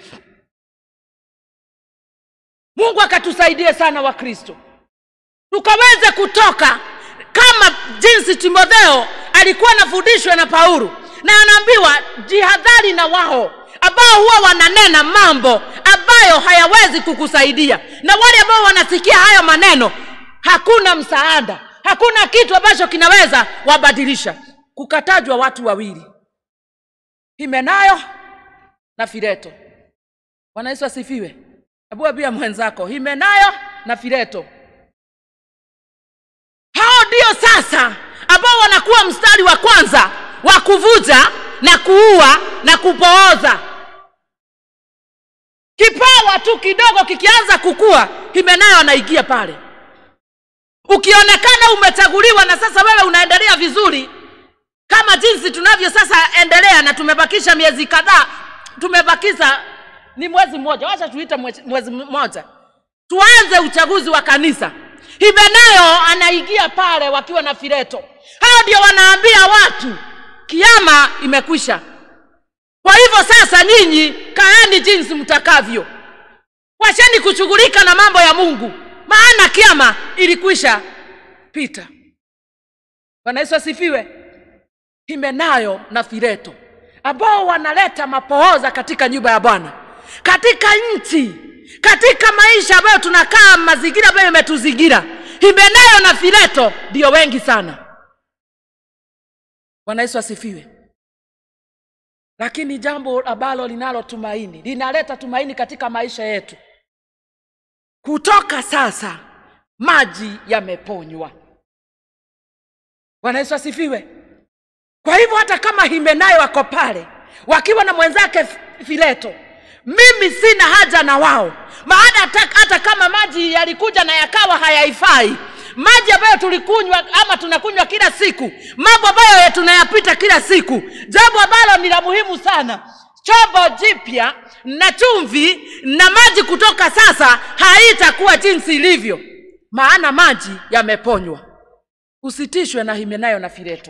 mungu akatusaidie sana wakristo tukaweze kutoka kama jinsi timotheo alikuwa anafundishwa na paulo na anaambiwa jihadhari na wao ambao huwa wananena mambo ambayo hayawezi kukusaidia na wale ambao wanasikia hayo maneno hakuna msaada hakuna kitu ambacho kinaweza wabadilisha kukatajwa watu wawili himenayo na fileto bwana yesu asifiwe hebu pia mwenzako himenayo na fileto hao ndio sasa ambao wanakuwa mstari wa kwanza wa kuvuja na kuua na kupooza kipawa tu kidogo kikianza kukua himenayo anaingia pale ukionekana umechaguliwa na sasa wewe unaendelea vizuri kama jinsi tunavyo sasa endelea na tumebakisha miezi kadhaa tumebakisha ni mwezi mmoja wacha tuite mwezi, mwezi mmoja tuanze uchaguzi wa kanisa himenayo anaingia pale wakiwa na fileto hao ndio wanaambia watu kiama imekwisha kwa hivyo sasa nyinyi kaeni jinsi mtakavyo wacheni kushughulika na mambo ya mungu maana kiama ilikwisha pita bwana yesu asifiwe himenayo na fileto ambao wanaleta mapooza katika nyumba ya bwana katika nchi katika maisha ambayo tunakaa mazingira ambayo imetuzingira himenayo na fileto ndio wengi sana bwana yesu asifiwe lakini jambo ambalo linalo tumaini linaleta tumaini katika maisha yetu kutoka sasa maji yameponywa bwana yesu asifiwe kwa hivyo hata kama himenayo wako pale wakiwa na mwenzake fileto mimi sina haja na wao maana hata, hata kama maji yalikuja na yakawa hayaifai maji ambayo tulikunywa ama tunakunywa kila siku mambo ambayo tunayapita kila siku jambo ambalo ni la muhimu sana chombo jipya na chumvi na maji kutoka sasa haitakuwa jinsi ilivyo maana maji yameponywa usitishwe na himenayo na fileto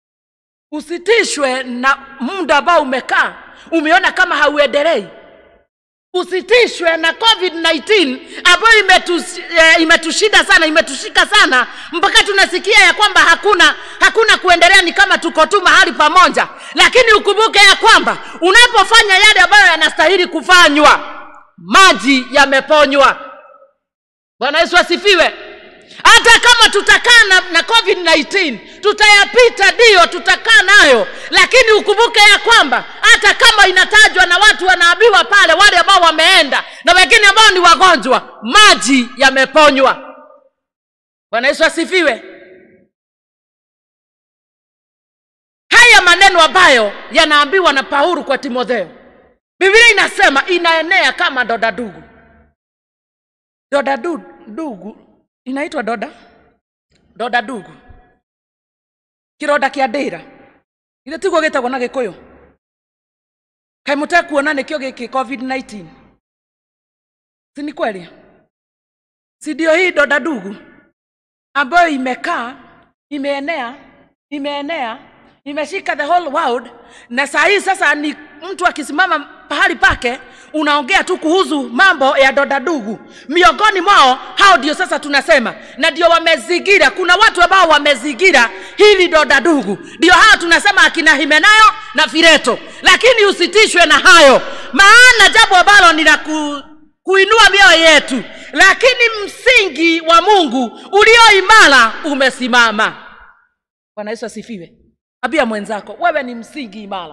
usitishwe na muda ambao umekaa umeona kama hauendelei usitishwe na covid-19 ambayo imetus, e, imetushinda sana imetushika sana mpaka tunasikia ya kwamba hakuna hakuna kuendelea ni kama tuko tu mahali pamoja lakini ukumbuke ya kwamba unapofanya yale ambayo yanastahili kufanywa maji yameponywa bwana yesu asifiwe hata kama tutakaa na, na covid-19 tutayapita ndiyo tutakaa nayo lakini ukumbuke ya kwamba hata kama inatajwa na watu wanaambiwa pale wale ambao wameenda na wengine ambao ni wagonjwa maji yameponywa bwana yesu asifiwe haya maneno ambayo yanaambiwa na paulo kwa timotheo biblia inasema inaenea kama doda dugu doda du, dugu inaitwa doda doda ndugu kironda kia ndira githä tiguo gä tagwo na gä kå yå kaä må tekuona nä kä o gä kä covid-19 si ni kweli si ndio hii doda ndugu ambayo imekaa imeenea imeenea imeshika the whole world na saa hii sasa ni mtu akisimama pahali pake unaongea tu kuhusu mambo ya doda ndugu miongoni mwao hao ndio sasa tunasema na ndio wamezigira kuna watu ambao wamezigira hili doda ndugu ndio hao tunasema akina himenayo na fileto lakini usitishwe na hayo maana jambo ambalo ni la ku, kuinua mioyo yetu lakini msingi wa mungu ulio imara umesimama bwana yesu asifiwe ambia mwenzako wewe ni msingi imara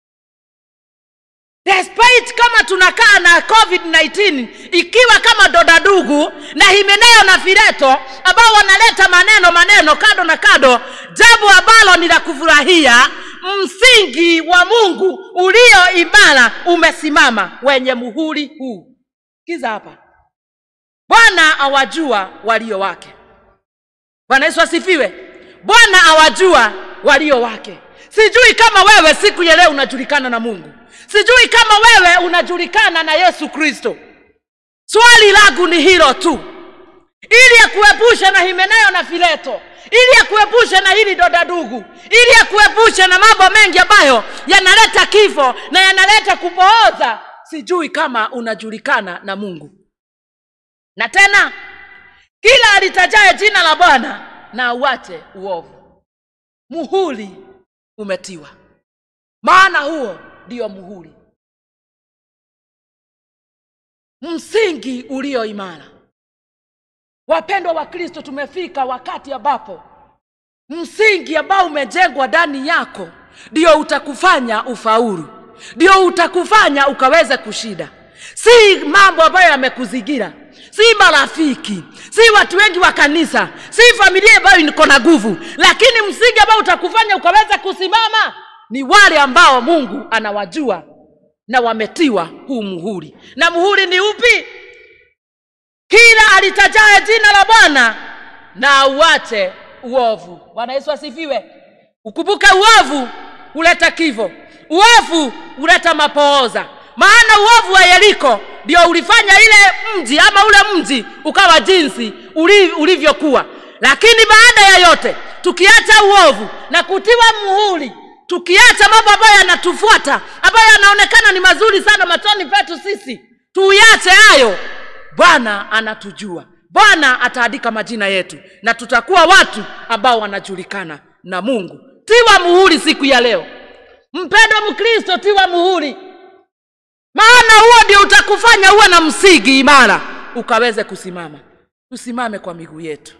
despite kama tunakaa na covid-19 ikiwa kama dodadugu na himenayo na fileto ambao wanaleta maneno maneno kado na kado jambo ambalo ni la kufurahia msingi wa mungu ulio imara umesimama wenye muhuri huu kiza hapa bwana awajua walio wake bwana yesu asifiwe bwana awajua walio wake sijui kama wewe siku ya leo unajulikana na mungu sijui kama wewe unajulikana na yesu kristo swali langu ni hilo tu ili akuepushe na himeneo na fileto ili akuepushe na hili dodadugu ili akuepushe na mambo mengi ambayo yanaleta kifo na yanaleta kupooza sijui kama unajulikana na mungu na tena kila alitajaye jina la bwana na auache uovu muhuri umetiwa maana huo ndio muhuri msingi ulio imara wapendwa wa kristo tumefika wakati ambapo msingi ambao umejengwa ndani yako ndio utakufanya ufaulu ndio utakufanya ukaweze kushinda si mambo ambayo yamekuzingira si marafiki si watu wengi wa kanisa si familia ambayo iko na nguvu lakini msingi ambao utakufanya ukaweza kusimama ni wale ambao mungu anawajua na wametiwa huu muhuri na muhuri ni upi kila alitajaye jina la bwana na auache uovu bwana yesu asifiwe ukumbuke uovu huleta kifo uovu huleta mapooza maana uovu wa yeriko ndio ulifanya ile mji ama ule mji ukawa jinsi uli- ulivyokuwa lakini baada ya yote tukiacha uovu na kutiwa muhuri tukiacha mambo ambayo yanatufuata ambayo yanaonekana ni mazuri sana machoni petu sisi tuyache hayo bwana anatujua bwana ataandika majina yetu na tutakuwa watu ambao wanajulikana na mungu tiwa muhuri siku ya leo mpendwa mkristo tiwa muhuri maana huo ndio utakufanya uwe na msingi imara ukaweze kusimama tusimame kwa miguu yetu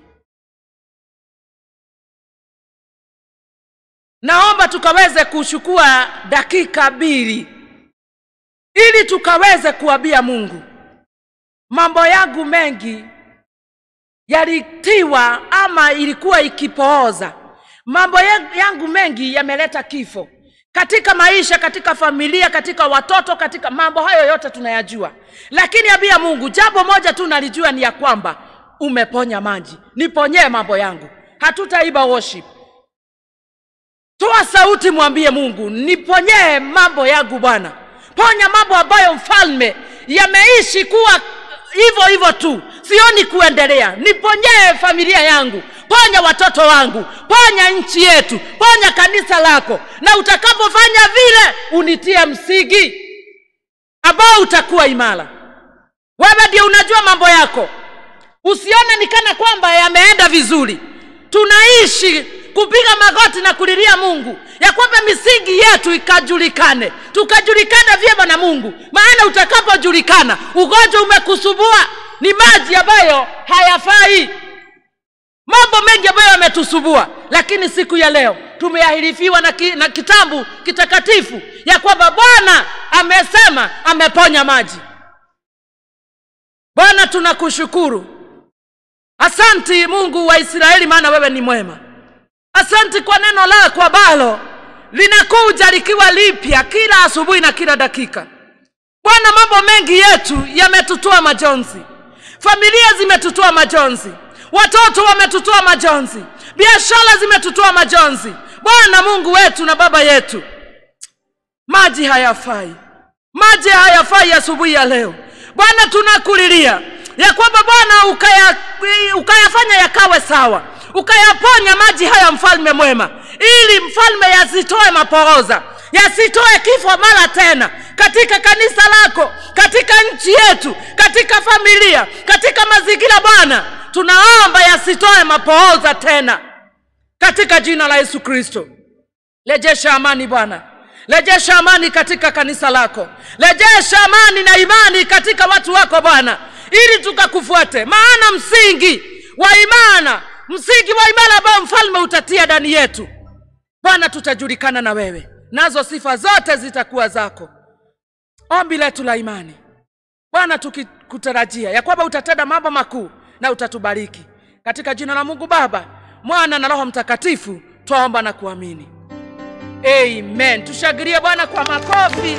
naomba tukaweze kuchukua dakika mbili ili tukaweze kuambia mungu mambo yangu mengi yalitiwa ama ilikuwa ikipooza mambo ya- yangu mengi yameleta kifo katika maisha katika familia katika watoto katika mambo hayo yote tunayajua lakini ambia mungu jambo moja tu nalijua ni ya kwamba umeponya maji niponyee mambo yangu hatutaiba worship toa sauti mwambie mungu niponyee mambo yangu bwana ponya mambo ambayo mfalme yameishi kuwa hivyo hivyo tu sioni kuendelea niponyee familia yangu ponya watoto wangu ponya nchi yetu ponya kanisa lako na utakapofanya vile unitie msingi ambao utakuwa imara wewe ndio unajua mambo yako usione ni kana kwamba yameenda vizuri tunaishi kupiga magoti na kulilia mungu ya kwamba misingi yetu ikajulikane tukajulikana vyema na mungu maana utakapojulikana ugonjwa umekusumbua ni maji ambayo hayafai mambo mengi ambayo yametusubua lakini siku ya leo tumeahirifiwa na, ki, na kitabu kitakatifu ya kwamba bwana amesema ameponya maji bwana tunakushukuru asanti mungu wa israeli maana wewe ni mwema asanti kwa neno lako ambalo linakuja likiwa lipya kila asubuhi na kila dakika bwana mambo mengi yetu yametutoa majonzi familia zimetutoa majonzi watoto wametutoa majonzi biashara zimetutoa majonzi bwana mungu wetu na baba yetu maji hayafai maji hayafai asubuhi ya leo bwana tunakulilia ya kwamba bwana ukaya, ukayafanya yakawe sawa ukayaponya maji haya mfalme mwema ili mfalme yasitoe maporoza yasitoe kifo mara tena katika kanisa lako katika nchi yetu katika familia katika mazingira bwana tunaomba yasitoe mapooza tena katika jina la yesu kristo rejesha amani bwana rejesha amani katika kanisa lako rejesha amani na imani katika watu wako bwana ili tukakufuate maana msingi wa imana msingi wa imara ambao mfalme utatia ndani yetu bwana tutajulikana na wewe nazo sifa zote zitakuwa zako ombi letu la imani bwana tukikutarajia ya kwamba utatenda mambo makuu na utatubariki katika jina la mungu baba mwana na roho mtakatifu twaomba na kuamini amen tushangilie bwana kwa makofi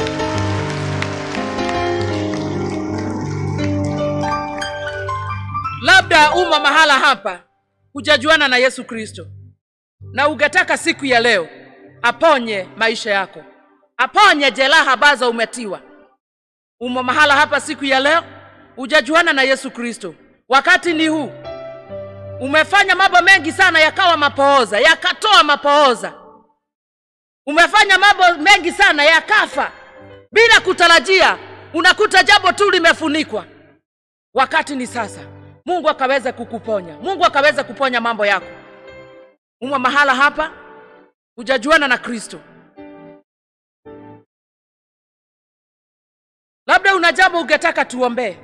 labda uma mahala hapa hujajuana na yesu kristo na ungetaka siku ya leo aponye maisha yako aponye jeraha ambazo umetiwa umo mahala hapa siku ya leo hujajuana na Yesu Kristo. Wakati ni huu, umefanya mambo mengi sana yakawa mapooza, yakatoa mapooza. Umefanya mambo mengi sana yakafa bila kutarajia, unakuta jambo tu limefunikwa. Wakati ni sasa, Mungu akaweza kukuponya, Mungu akaweza kuponya mambo yako. Umwa mahala hapa, hujajuana na Kristo, labda una jambo ungetaka tuombee.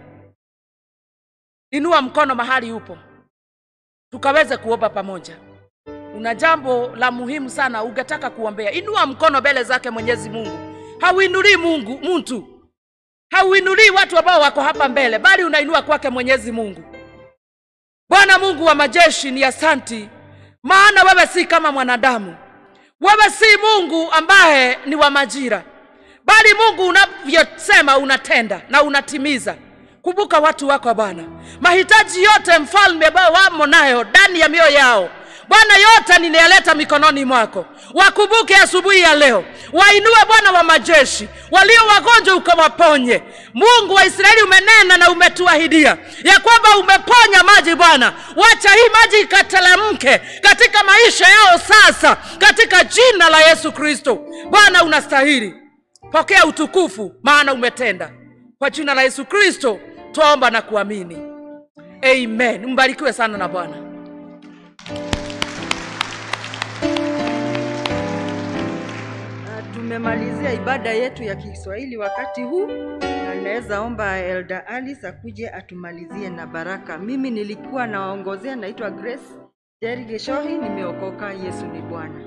Inua mkono mahali upo, tukaweze kuomba pamoja. Una jambo la muhimu sana ungetaka kuombea, inua mkono mbele zake Mwenyezi Mungu. Hauinulii Mungu mtu, hauinulii watu ambao wako hapa mbele, bali unainua kwake Mwenyezi Mungu. Bwana Mungu wa majeshi, ni asanti, maana wewe si kama mwanadamu. Wewe si Mungu ambaye ni wa majira, bali Mungu unavyosema unatenda na unatimiza. Kumbuka watu wako Bwana, mahitaji yote mfalme ambao wamo nayo ndani ya mioyo yao Bwana, yote ninayaleta mikononi mwako. Wakumbuke asubuhi ya leo, wainue Bwana wa majeshi, walio wagonjwa ukawaponye. Mungu wa Israeli, umenena na umetuahidia ya kwamba umeponya maji Bwana, wacha hii maji ikatelemke katika maisha yao sasa, katika jina la Yesu Kristo. Bwana unastahili, pokea utukufu, maana umetenda. Kwa jina la Yesu Kristo twaomba na kuamini, amen. Mbarikiwe sana na Bwana. Tumemalizia ibada yetu ya Kiswahili wakati huu, na naweza omba Elda Alice akuje atumalizie na baraka. Mimi nilikuwa nawaongozea, naitwa Grace Jerry Geshohi, nimeokoka. Yesu ni Bwana.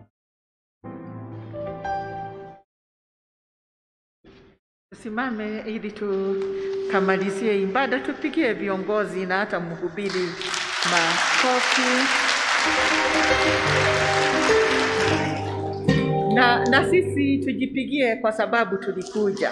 Tusimame ili tukamalizie ibada, tupigie viongozi na hata mhubiri makofi. Na, na sisi tujipigie kwa sababu tulikuja.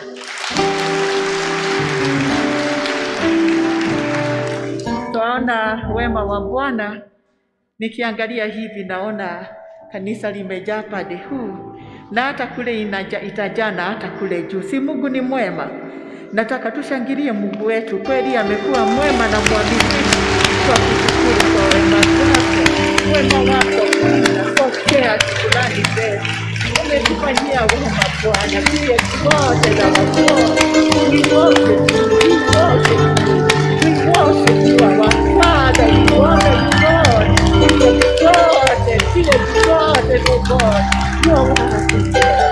Twaona wema wa Bwana. Nikiangalia hivi naona kanisa limejaa pande huu na hata kule inaja, itajaa na hata kule juu. Si Mungu ni mwema? Nataka tushangilie Mungu wetu, kweli amekuwa mwema na mwaminifu. Kwa kushukuru kwa wema wako, wema wako unapokea shukrani zetu. Umetufanyia wema Bwana, vile wote na wakoa we worship you, we worship you, we worship you, our Father, we honor you, God. Vile zote, vile zote, oh God, you are worthy,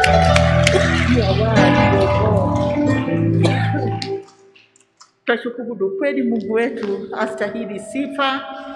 you are worthy, oh God. Twashukuru kweli, Mungu wetu astahili sifa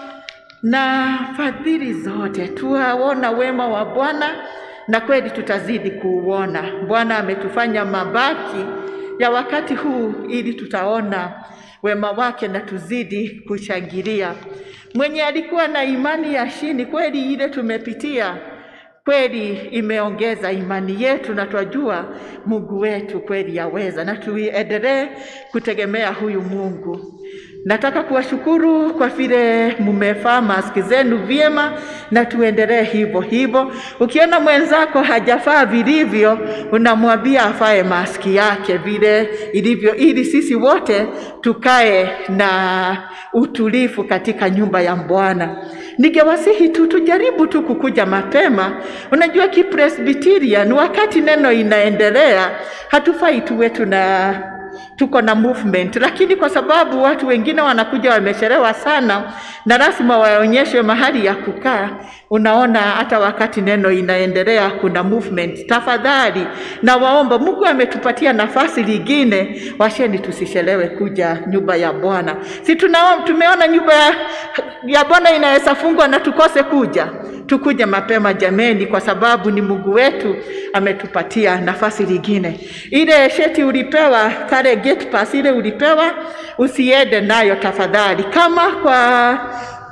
na fadhili zote. Tuwaona wema wa Bwana na kweli tutazidi kuuona. Bwana ametufanya mabaki ya wakati huu ili tutaona wema wake na tuzidi kushangilia. Mwenye alikuwa na imani ya chini, kweli ile tumepitia kweli imeongeza imani yetu, na twajua Mungu wetu kweli yaweza, na tuendelee kutegemea huyu Mungu. Nataka kuwashukuru kwa vile mmefaa maski zenu vyema, na tuendelee hivyo hivyo. Ukiona mwenzako hajafaa vilivyo, unamwambia afae maski yake vile ilivyo, ili sisi wote tukae na utulivu katika nyumba ya Bwana. Ningewasihi tu tujaribu tu kukuja mapema. Unajua kipresbiteria wakati neno inaendelea, hatufai tuwe tuna tuko na movement, lakini kwa sababu watu wengine wanakuja wamechelewa sana na lazima waonyeshwe mahali ya kukaa, unaona hata wakati neno inaendelea kuna movement. Tafadhali na waomba, Mungu ametupatia nafasi lingine, washeni tusichelewe kuja nyumba ya Bwana. Si tunaona tumeona nyumba ya, ya Bwana inaweza fungwa na tukose kuja tukuje mapema jameni, kwa sababu ni Mungu wetu ametupatia nafasi lingine. Ile sheti ulipewa kale gate pass ile ulipewa, usiende nayo tafadhali. Kama kwa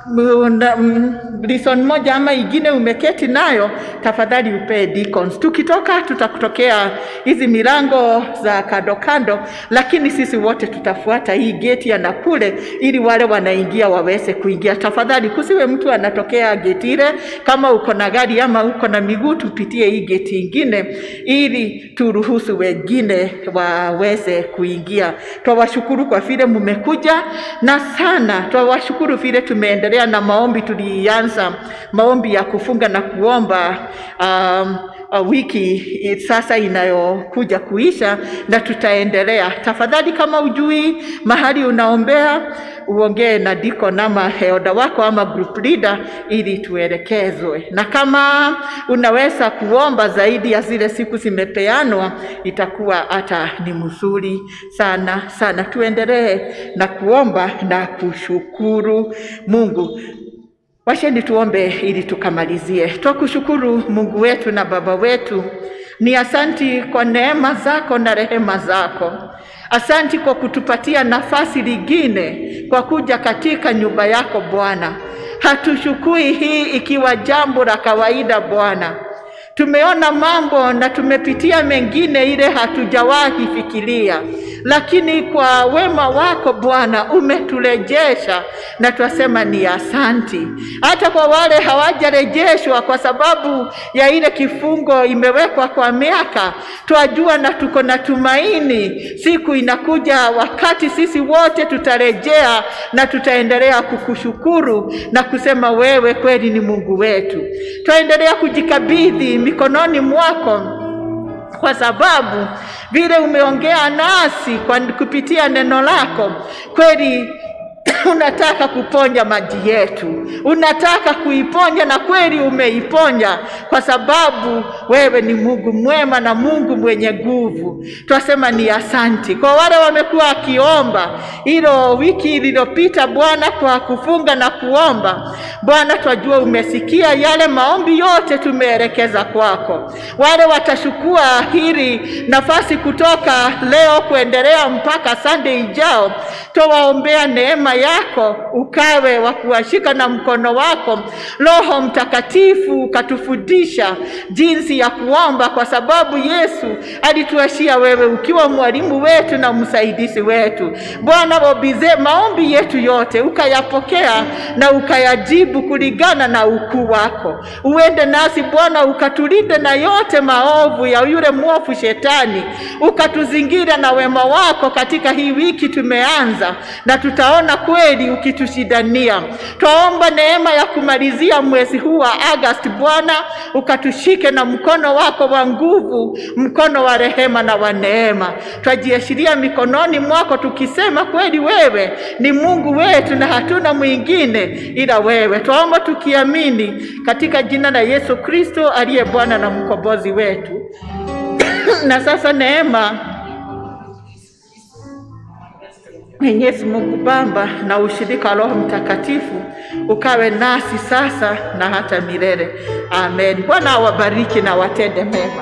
una- mm, reason moja ama ingine umeketi nayo, tafadhali upee deacons. Tukitoka tutakutokea hizi milango za kando kando, lakini sisi wote tutafuata hii geti ya Nakule ili wale wanaingia waweze kuingia. Tafadhali kusiwe mtu anatokea geti ile, kama uko na gari ama uko na miguu, tupitie hii geti ingine ili turuhusu wengine waweze kuingia. Twawashukuru kwa vile mmekuja na sana, twawashukuru vile tumeendelea na maombi. Tulianza maombi ya kufunga na kuomba um, uh, wiki i- sasa inayokuja kuisha na tutaendelea. Tafadhali, kama ujui mahali unaombea, uongee na deacon ama elder wako ama group leader ili tuelekezwe, na kama unaweza kuomba zaidi ya zile siku zimepeanwa, itakuwa hata ni mzuri sana sana. Tuendelee na kuomba na kushukuru Mungu. Washeni tuombe ili tukamalizie. Twakushukuru Mungu wetu na Baba wetu, ni asanti kwa neema zako na rehema zako. Asanti kwa kutupatia nafasi lingine kwa kuja katika nyumba yako Bwana. Hatushukui hii ikiwa jambo la kawaida Bwana. Tumeona mambo na tumepitia mengine ile hatujawahi fikiria, lakini kwa wema wako Bwana umeturejesha na twasema ni asanti. Hata kwa wale hawajarejeshwa kwa sababu ya ile kifungo imewekwa kwa miaka, twajua na tuko na tumaini, siku inakuja wakati sisi wote tutarejea na tutaendelea kukushukuru na kusema wewe kweli ni Mungu wetu. Twaendelea kujikabidhi mikononi mwako kwa sababu vile umeongea nasi kwa kupitia neno lako kweli unataka kuponya maji yetu, unataka kuiponya na kweli umeiponya, kwa sababu wewe ni Mungu mwema na Mungu mwenye nguvu. Twasema ni asanti kwa wale wamekuwa wakiomba hilo wiki iliyopita, Bwana, kwa kufunga na kuomba. Bwana, twajua umesikia yale maombi yote tumeelekeza kwako. Wale watachukua hili nafasi kutoka leo kuendelea mpaka Sunday ijao, twawaombea neema yako ukawe wa kuwashika na mkono wako. Roho Mtakatifu ukatufundisha jinsi ya kuomba, kwa sababu Yesu alituashia wewe ukiwa mwalimu wetu na msaidizi wetu. Bwana, wabize maombi yetu yote ukayapokea na ukayajibu kulingana na ukuu wako. Uende nasi Bwana, ukatulinde na yote maovu ya yule mwovu Shetani, ukatuzingira na wema wako katika hii wiki tumeanza, na tutaona kweli ukitushindania. Twaomba neema ya kumalizia mwezi huu wa Agosti, Bwana, ukatushike na mkono wako wa nguvu, mkono wa rehema na wa neema. Twajiashiria mikononi mwako tukisema kweli wewe ni Mungu wetu na hatuna mwingine ila wewe. Twaomba tukiamini katika jina la Yesu Kristo aliye Bwana na mkombozi wetu. na sasa neema Mwenyezi Mungu Baba na ushirika wa Roho Mtakatifu ukawe nasi sasa na hata milele. Amen. Bwana awabariki na watende mema.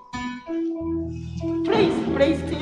Praise, praise team.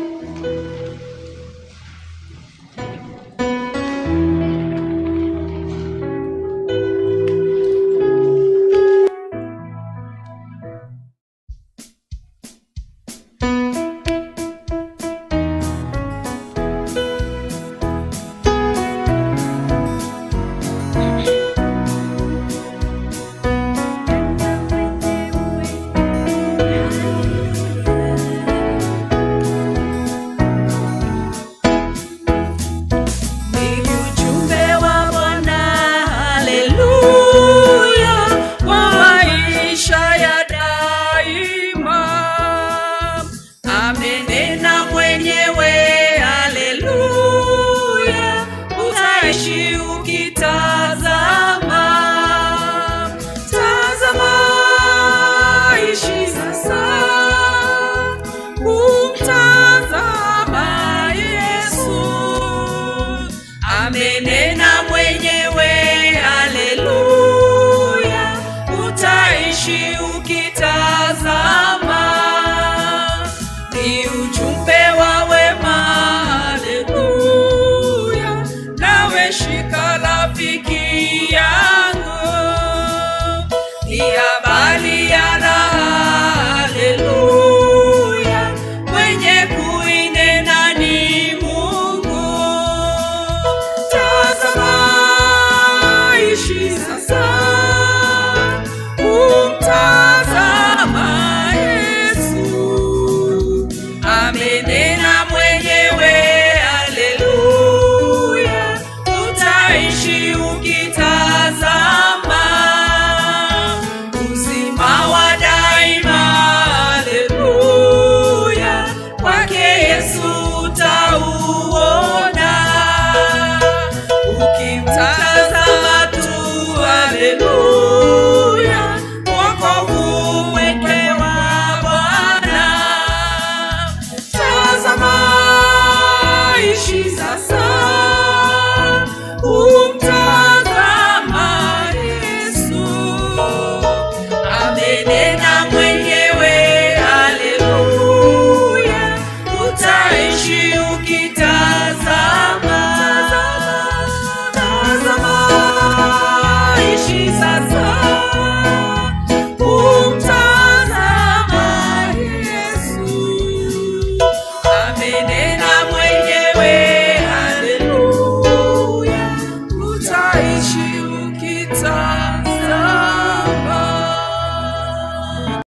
Ni ujumbe wa Bwana, haleluya, wa maisha ya daima. Amenena mwenyewe, haleluya, utaishi ukitazama. Tazama, ishi sasa, kumtazama Yesu amenena mwenyewe, haleluya, utaishi ukitazama. Ni ujumbe wa wema, haleluya, nawe shika rafiki Maranatha.